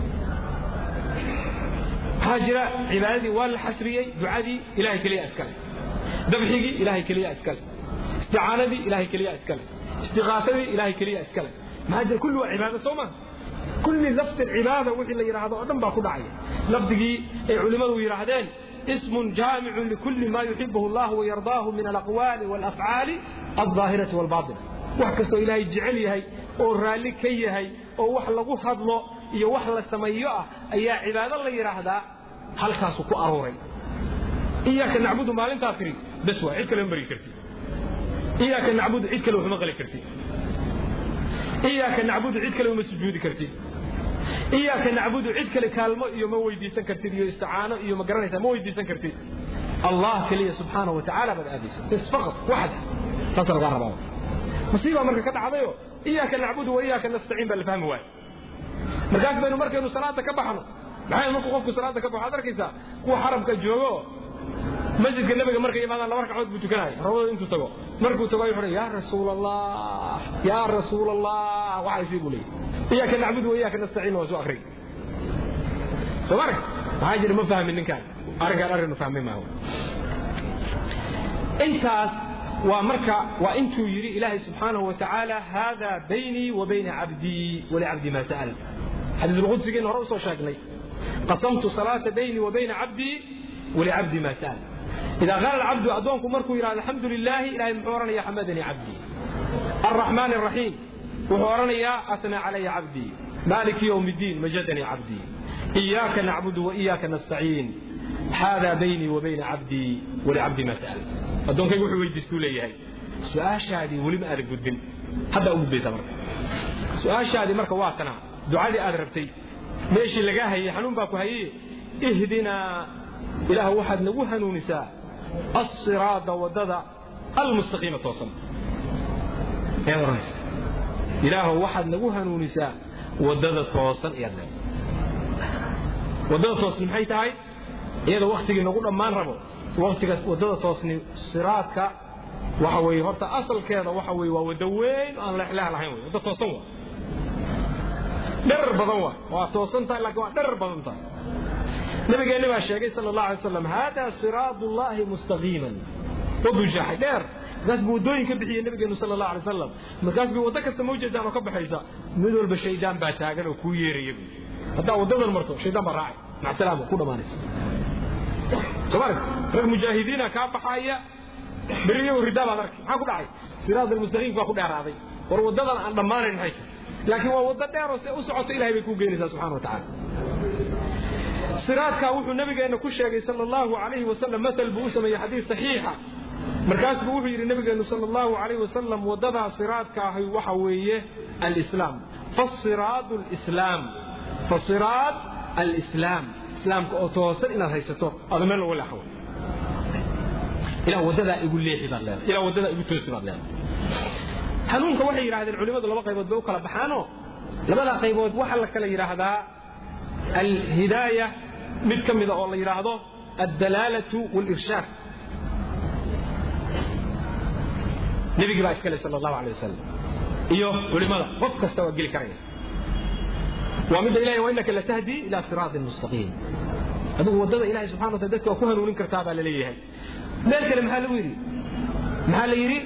waxaa jira cibaadadii waa la xasriyey ducadii ilahay keliya iskale dabxigii ilahay keliya iskale isticaanadii ilahay keliya iskale istiqaasadii ilahay keliya iskale maxaa jira kulli waa cibaado soo maa kulli lafdi cibaada wixii la yidhaahdo oo dhan baa ku dhacaya lafdigii ay culimmadu yidhaahdeen ismun jaamicun likulli ma yuxibuhu allah wayardaahu min alaqwaali waalafcaali aldaahirati waalbaatina wax kastoo ilaahay jecel yahay oo raalli ka yahay oo wax lagu hadlo iyo wax la sameeyo ah ayaa cibaado la yidhaahdaa halkaasu ku aruuray iyaaka nacbudu maalintaa tiri bes waa cid kale ma bari kartid iyaaka nacbudu cid kale waxuma qali kartid iyaaka nacbudu cid kale uma sujuudi kartid iyaaka nacbudu cid kale kaalmo iyo ma weydiisan kartid iyo isticaano iyo ma garanaysaa ma weydiisan kartid allah keliya subxaanahu wa tacaala baad aadaysa bes faqad waxda taasa lagaa rabaa musiibaa marka ka dhacdayo iyaaka nacbudu wa iyaaka nastaciin baa la fahmi waaya markaas baynu markaynu salaada ka baxno maxay markuu qofku salaada ka baxo ad arkaysaa kuwa xarabka joogo masjidka nebiga markay imaadaan laba ragcadood buu tukanaya rabadooda intuu tago markuu tago ayuu xidhay yaa rasuul allah yaa rasuul allah waxaysii buu leeyahy iyaaka nacbudu wa iyaaka nastaciin waa soo akhriyay soo ma arag maxaa jira ma fahmin ninkaan arrinkaan arrin fahmay maaho intaas waa marka waa intuu yidhi ilaahay subxaanahu wa tacaala haadaa baynii wa bayna cabdii walicabdi maa sa'al xadiisulqudsigeena hore usoo sheegnay qasamtu salaata baynii wa bayna cabdii walicabdi maa sa'al idaa qaala alcabdu addoonku markuu yidhahdo alxamdu lilaahi ilahay muxuu odhanayaa xamadanii cabdii alraxmaan alraxiim wuxuu odhanayaa atnaa calaya cabdii maaliki yowm iddiin majadanii cabdii iyaaka nacbudu wa iyaaka nastaciin haadaa baynii wa bayna cabdii walicabdi maa sa'al addoonkaygu wuxuu weydiistuu leeyahay su-aashaadii weli ma aadan gudbin haddaa u gudbaysaa marka su-aashaadii marka waa tana ducadii aad rabtay meeshii lagaa hayey xanuun baa ku hayey ihdinaa ilaah waxaad nagu hanuunisaa alsiraada waddada almustaqiima toosan ayaad odhanaysa ilaahow waxaad nagu hanuunisaa waddada toosan ayaad leedahay waddada toosni maxay tahay iyada waktigii nagu dhammaan rabo waktiga waddada toosni siraadka waxa weeye horta asalkeeda waxa weeye waa waddo weyn oo aan leexleex lahayn wey waddo toosan waa dherar badan waa waa toosan tahay laakiin waa dherar badan tahay nabigeenni baa sheegay sala allahu alay wasalam haadaa siraadu llahi mustaqiiman waddu jaaxay dheer markaas buu waddooyin ka bixiyey nabigeenu sala allahu alay wasalam markaas buu waddo kasta ma ujeedaan oo ka baxaysa mid walba shaydaan baa taagan oo kuu yeeraya buu haddaa waddadan marto shaydaan baa raacay macsalaama ku dhammaanaysa soomaalia rag mujaahidiina kaa baxaaya beri iyagu ridaa baad arkay maxaa ku dhacay siraad almustaqiim baa ku dheeraaday war waddadan aan dhammaanayn maxay tahay laakiin waa waddo dheer oo se u socoto ilahay bay kuu geenaysaa subxana wa tacaala siraadkaa wuxuu nabigeenna ku sheegay sala allahu calayhi wasalam matal buu u sameeyey xadiis saxiixa markaas buu wuxuu yidhi nabigeennu sala allahu calayhi wasalam waddadaa siraadka ahi waxa weeye alislaam fasiraadu alislaam fasiraad alislaam islaamka oo toosan inaad haysato aada meel looga leexan ilah waddadaa igu leexi baad leedahay ilah waddadaa igu toosi baad leedahay hanuunka waxay yidhahdeen culimmadu laba qaybood bay u kala baxaanoo labadaa qaybood waxaa la kala yidhaahdaa alhidaaya mid ka mida oo la yidhaahdo addalaalatu walirshaad nebigii baa iskale sala allahu alay wasalam iyo culimmada qof kasta waa geli karaya waa midda ilahay wa innaka latahdi ila siraatin mustaqiim adigu waddada ilahay subxana wa taala dadka waa ku hanuunin kartaa baa la leeyahay meel kale maxaa lagu yidhi maxaa la yidhi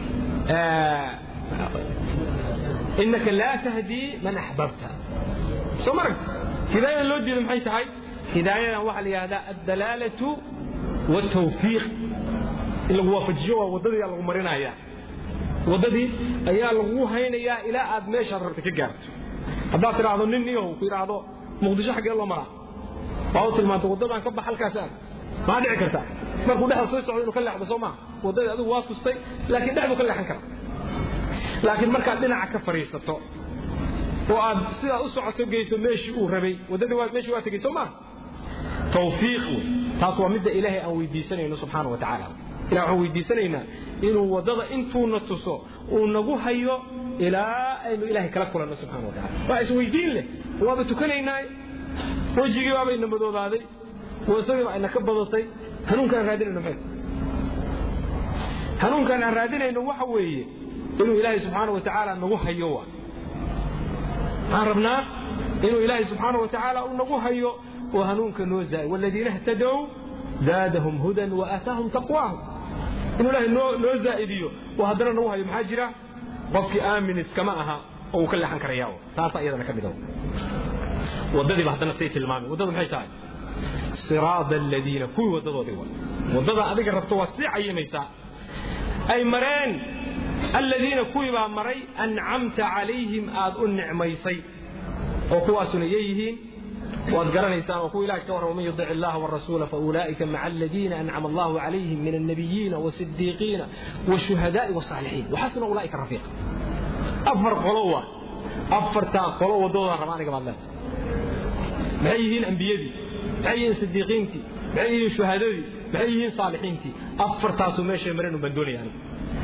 innaka laa tahdii man axbabta soo marag hidaayada loo diido maxay tahay hidaayadan waxaa la yidhahdaa addalaalatu waaltawfiiq in lagu waafajiyo waa waddadii lagu marinaya waddadii ayaa lagu haynayaa ilaa aad meeshaad rabta ka gaarto haddaad tidhaahdo nin niyahow ku yidhaahdo muqdisho xaggee loo maraa waa u tilmaanta waddadaan ka bax halkaas aad maxaa dhici karta markuu dhexda soo socdo inuu ka leexdo soo maaha waddadii adigu waa tustay laakiin dhex buu ka leexan karaa laakiin markaad dhinaca ka fadhiisato oo aad sidaad u socoto geyso meeshii uu rabay waddadii waa meeshii waa tegey soo maaha tawfiiq wey taas waa midda ilaahay aan weydiisanayno subxaana wa tacaala ilah waxaan weydiisanaynaa inuu waddada intuuna tuso uu nagu hayo ilaa aynu ilaahay kala kulanno subxana wa tacala waa isweydiin leh waaba tukanaynaa wejigii baaba ina madoobaaday wasagii baa ina ka badatay hanuunkaan raadinayno maxay hanuunkaan aan raadinayno waxa weeye inuu ilaahay subxaana wa tacaala nagu hayo waa waxaan rabnaa inuu ilaahay subxaana wa tacaala uu nagu hayo oo hanuunka noo zaay waladiina htadow zaadahum hudan waaataahum taqwaahum inuu ilaahay noo noo zaa'idiyo oo haddana nagu hayo maxaa jira qofkii aamin iskama aha oo uu ka leexan karayaa taasaa iyadana ka mid ah waddadiiba haddana say tilmaamay waddadu maxay tahay siraada aladiina kuwii waddadoodii waa waddada adiga rabto waad sii cayimaysaa ay mareen aladiina kuwii baa maray ancamta calayhim aad u nicmaysay oo kuwaasuna yeeyihiin waad garanaysaan oo kuwa ilahay ka warrama man yudic illaha warasuula faulaa'ika maca aladiina ancama allahu calayhim min annabiyiina wasidiiqiina washuhadaai wasaalixiin waxasuna ulaa'ika rafiiqa afar qolo waa afartaa qolo waddadoodaan raba aniga baad leedahay maxay yihiin ambiyadii maxay yihiin sidiiqiintii maxay yihiin shuhadadii maxay yihiin saalixiintii afartaasuu meeshay mareen un baan doonaya aniga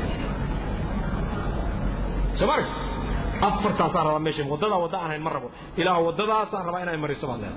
soo marag afartaasaan rabaa meesha waddadaa wadda aan hayn ma rabo ilaah waddadaasaan rabaa inay mariso baad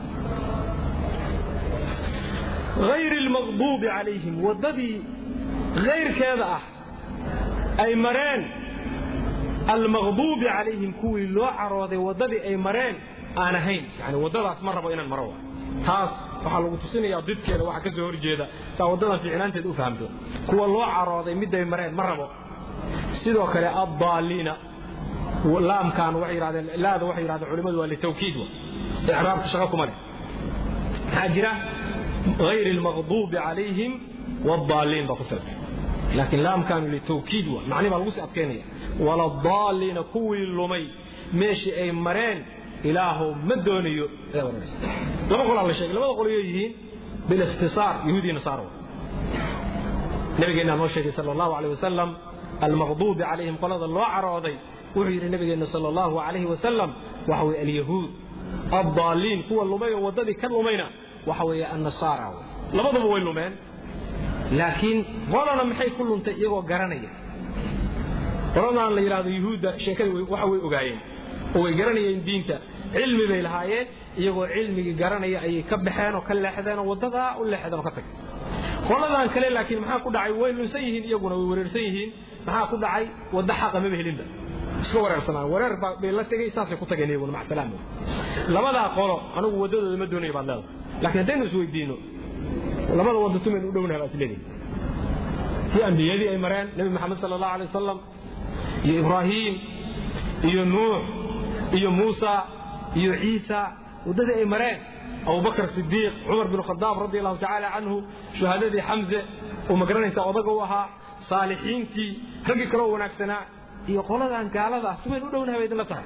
leedahay غayr المaqduubi calayhim waddadii غayrkeeda ah ay mareen almaqduubi calayhim kuwii loo carooday waddadii ay mareen aan ahayn yani waddadaas ma rabo inaan maro taas waxaa lagu tusinayaa didkeeda waxa ka soo horjeeda saa waddadan fiicnaanteed u fahamto kuwa loo carooday miday mareen ma rabo sidoo kale addaaliina laamkan waxay yidhahdeen laada waxay yidhahdeen culimmadu waa litawkiid wa icraabka shaqo kuma leh maxaa jira غayr المaqduubi calayhim wاdaaliin baa ku filan laakiin laamkaanu litawkiid wa macni baa lagu sii adkaynaya waladaaliina kuwii lumay meeshii ay mareen ilaahow ma doonayo ee oranaysa laba qolaa la sheegay labada qolyo yihiin bilikhtisaar yahuudi nasaara nabigeennaa noo sheegay sala allahu alayh wasalam almaqduubi calayhim qolada loo carooday wuxuu yidhi nabigeenna sala allahu alayhi wasalam waxa weye alyahuud addaaliin kuwa lumay oo waddadii ka lumayna waxa weeye annasaara labaduba way lumeen laakiin qolana maxay ku luntay iyagoo garanaya qoladan la yidhahdo yuhuudda sheekadii waxa way ogaayeen oo way garanayeen diinta cilmi bay lahaayeen iyagoo cilmigii garanaya ayay ka baxeen oo ka leexdeen oo waddadaa u leexdeen oo ka tageen qoladan kale laakiin maxaa ku dhacay way lunsan yihiin iyaguna way wareersan yihiin maxaa ku dhacay wadda xaqa maba helinba iska wareersanaan wareer bay la tegey saasay ku tageen iyaguna macsalaam labadaa qolo anigu waddadooda ma doonaya baad leedahay laakiin haddaynu isweydiino labada wadda tumaynu u dhownahay baad isleedahay tii ambiyadii ay mareen nebi maxamed sala allahu alay wasalam iyo ibraahiim iyo nuux iyo muusa iyo ciisa waddadii ay mareen abubakr sidiiq cumar bin khadaab radi allahu tacaala canhu shuhadadii xamse oo magaranaysa odaga u ahaa saalixiintii raggii kaloo wanaagsanaa iyo qoladan gaalada tumayn u dhownahay bay idinla tahay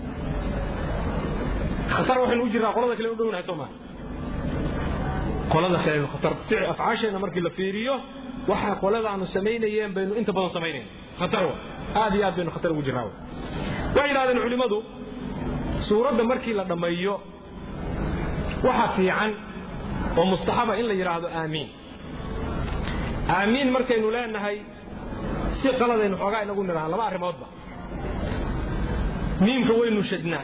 khatar waxaynu u jirnaa qolada kale u dhownahay soo maa qolada kale khatar afcaasheenna markii la fiiriyo waxa qoladaanu samaynayeen baynu inta badan samaynayna khatar wa aad iyo aad baynu khatar ugu jirnaa waxay yidhahdeen culimmadu suuradda markii la dhammeeyo waxa fiican oo mustaxaba in la yidhaahdo aamiin aamiin markaynu leenahay si qaladaynu xoogaa inagu nidhahan laba arrimoodba miimka waynu shadnaa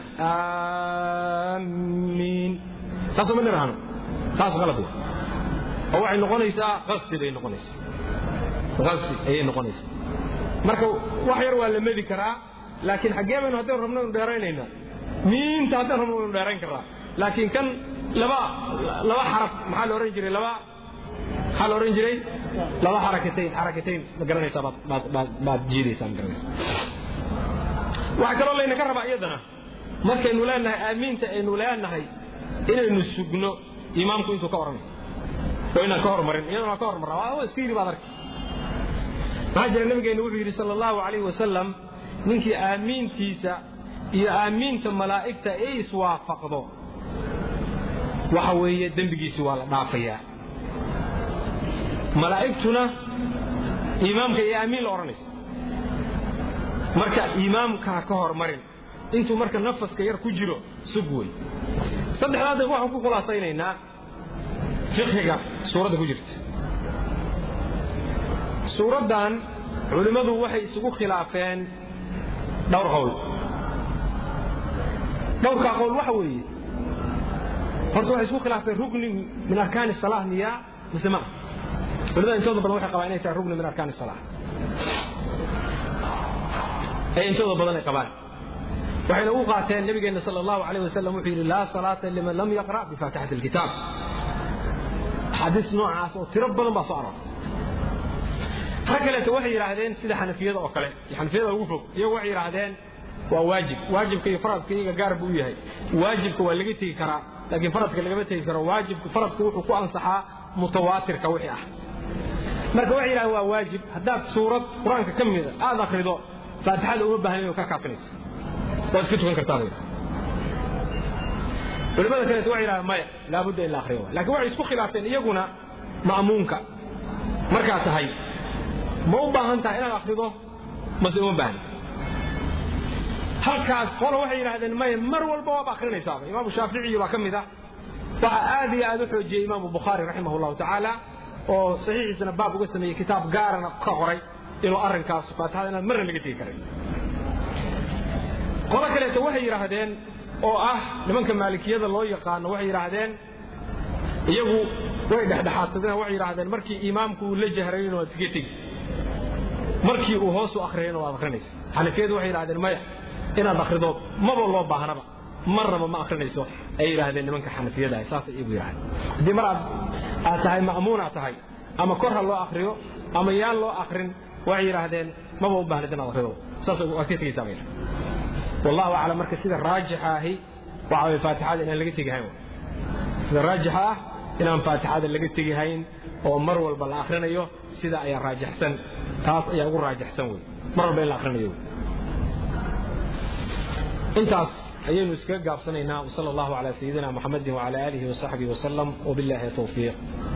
aamiin saasoo ma nidhahno taas qalad wa oo waxay noqonaysaa qasdi bay noqonaysaa qasdi ayay noqonaysaa marka wax yar waa la medi karaa laakiin xaggee baynu haddaynu rabno inu dheeraynaynaa miimta haddaynu rabno inu dheerayn karaa laakiin kan laba laba xaraf maxaa la ohan jiray laba maxaa la ohan jiray laba xarakatayn xarakatayn ma garanaysaa baad baad baad baad jiidaysaa ma garanaysaa waxaa kaloo laynaka rabaa iyadana markaynu leenahay aamiinta aynu leenahay inaynu sugno imaamku intuu ka odhanayo oo inaan ka hormarin iyadana ka hormarraa waa iska yidhi baad arki maxaa jira nabigeenna wuxuu yidhi sala allahu calayhi wasalam ninkii aamiintiisa iyo aamiinta malaa'igta ay iswaafaqdo waxa weeye dembigiisi waa la dhaafayaa malaa'igtuna imaamka iyo aamiin la odhanaysa marka imaamkaa ka hormarin intuu marka nafaska yar ku jiro sug wey saddexdaa dee waxaan ku khulaasaynaynaa fiqhiga suuradda ku jirta suuraddan culimmadu waxay isugu khilaafeen dhowr qowl dhowrkaa qowl waxa weeye horta waxay isku khilaafeen rugni min arkaani salaah miyaa mise ma culimada intooda badan waxay qabaan inay tahay rugni min arkaani salaah ay intooda badan ay qabaan waxayna u qaateen nabigeenna sala allahu calayh wasalam wuxuu yidhi laa salaata liman lam yaqra' bifaatixati alkitaab axaadiis noocaas oo tiro badan baa soo aroortay rag kaleeto waxay yidhaahdeen sida xanafiyada oo kale iyo xanafiyada ugu fog iyagu waxay yidhaahdeen waa waajib waajibka iyo faradka iyaga gaar buu u yahay waajibka waa laga tegi karaa laakiin faradka lagama tegi karo waajibka faradka wuxuu ku ansaxaa mutawaatirka wixii ah marka waxay yidhahdeen waa waajib haddaad suurad qur-aanka ka mida aad akhrido faatixada uma baahnayn oo ka kaafinayso waad iska tukan kartaa culimada kaleeto waxay yidhahdeen maya laabudda in la akhriyo laakiin waxay isku khilaafeen iyaguna ma'muunka markaa tahay ma u baahan tahay inaad akhrido mase uma baahni halkaas qolo waxay yidhahdeen maya mar walba waaba akhrinaysaaba imaamu shaaficiyi baa ka mid ah waxaa aad iyo aad u xoojiyey imaamu bukhaari raximah allahu tacaala oo saxiixiisana baab uga sameeyey kitaab gaarana ka qoray inuu arrinkaas faatixada inaan marna laga tegi karin qolo kaleeto waxay yidhaahdeen oo ah nimanka maalikiyada loo yaqaano waxay yidhaahdeen iyagu way dhexdhexaadsadeen waxay yidhaahdeen markii imaamku uu la jahrayna waad iska tegi markii uu hoos u akhriyayna waad akhrinaysa xanafiyadu waxay yidhahdeen maya inaad akhrido maba loo baahnaba marnaba ma akhrinayso ay yidhaahdeen nimanka xanafiyada ah saasay iyagu yidhahdeen haddii mar aad aad tahay ma'muun aad tahay ama kor ha loo akhriyo ama yaan loo akhrin waxay yidhaahdeen maba u baahnid inaad akhrido saas waad ka tegaysaa bay wallahu aclam marka sida raajixa ahi waxa way faatixada inaan laga tegihayn sida raajixa ah inaan faatixada laga tegihayn oo mar walba la akhrinayo sida ayaa raajixsan taas ayaa ugu raajixsan wey mar walba in la akhrinayo intaas ayaynu iskaga gaabsanaynaa wsala allahu calaa sayidina muxamedin wacala aalihi wasaxbihi wasalam wabillahi towfiiq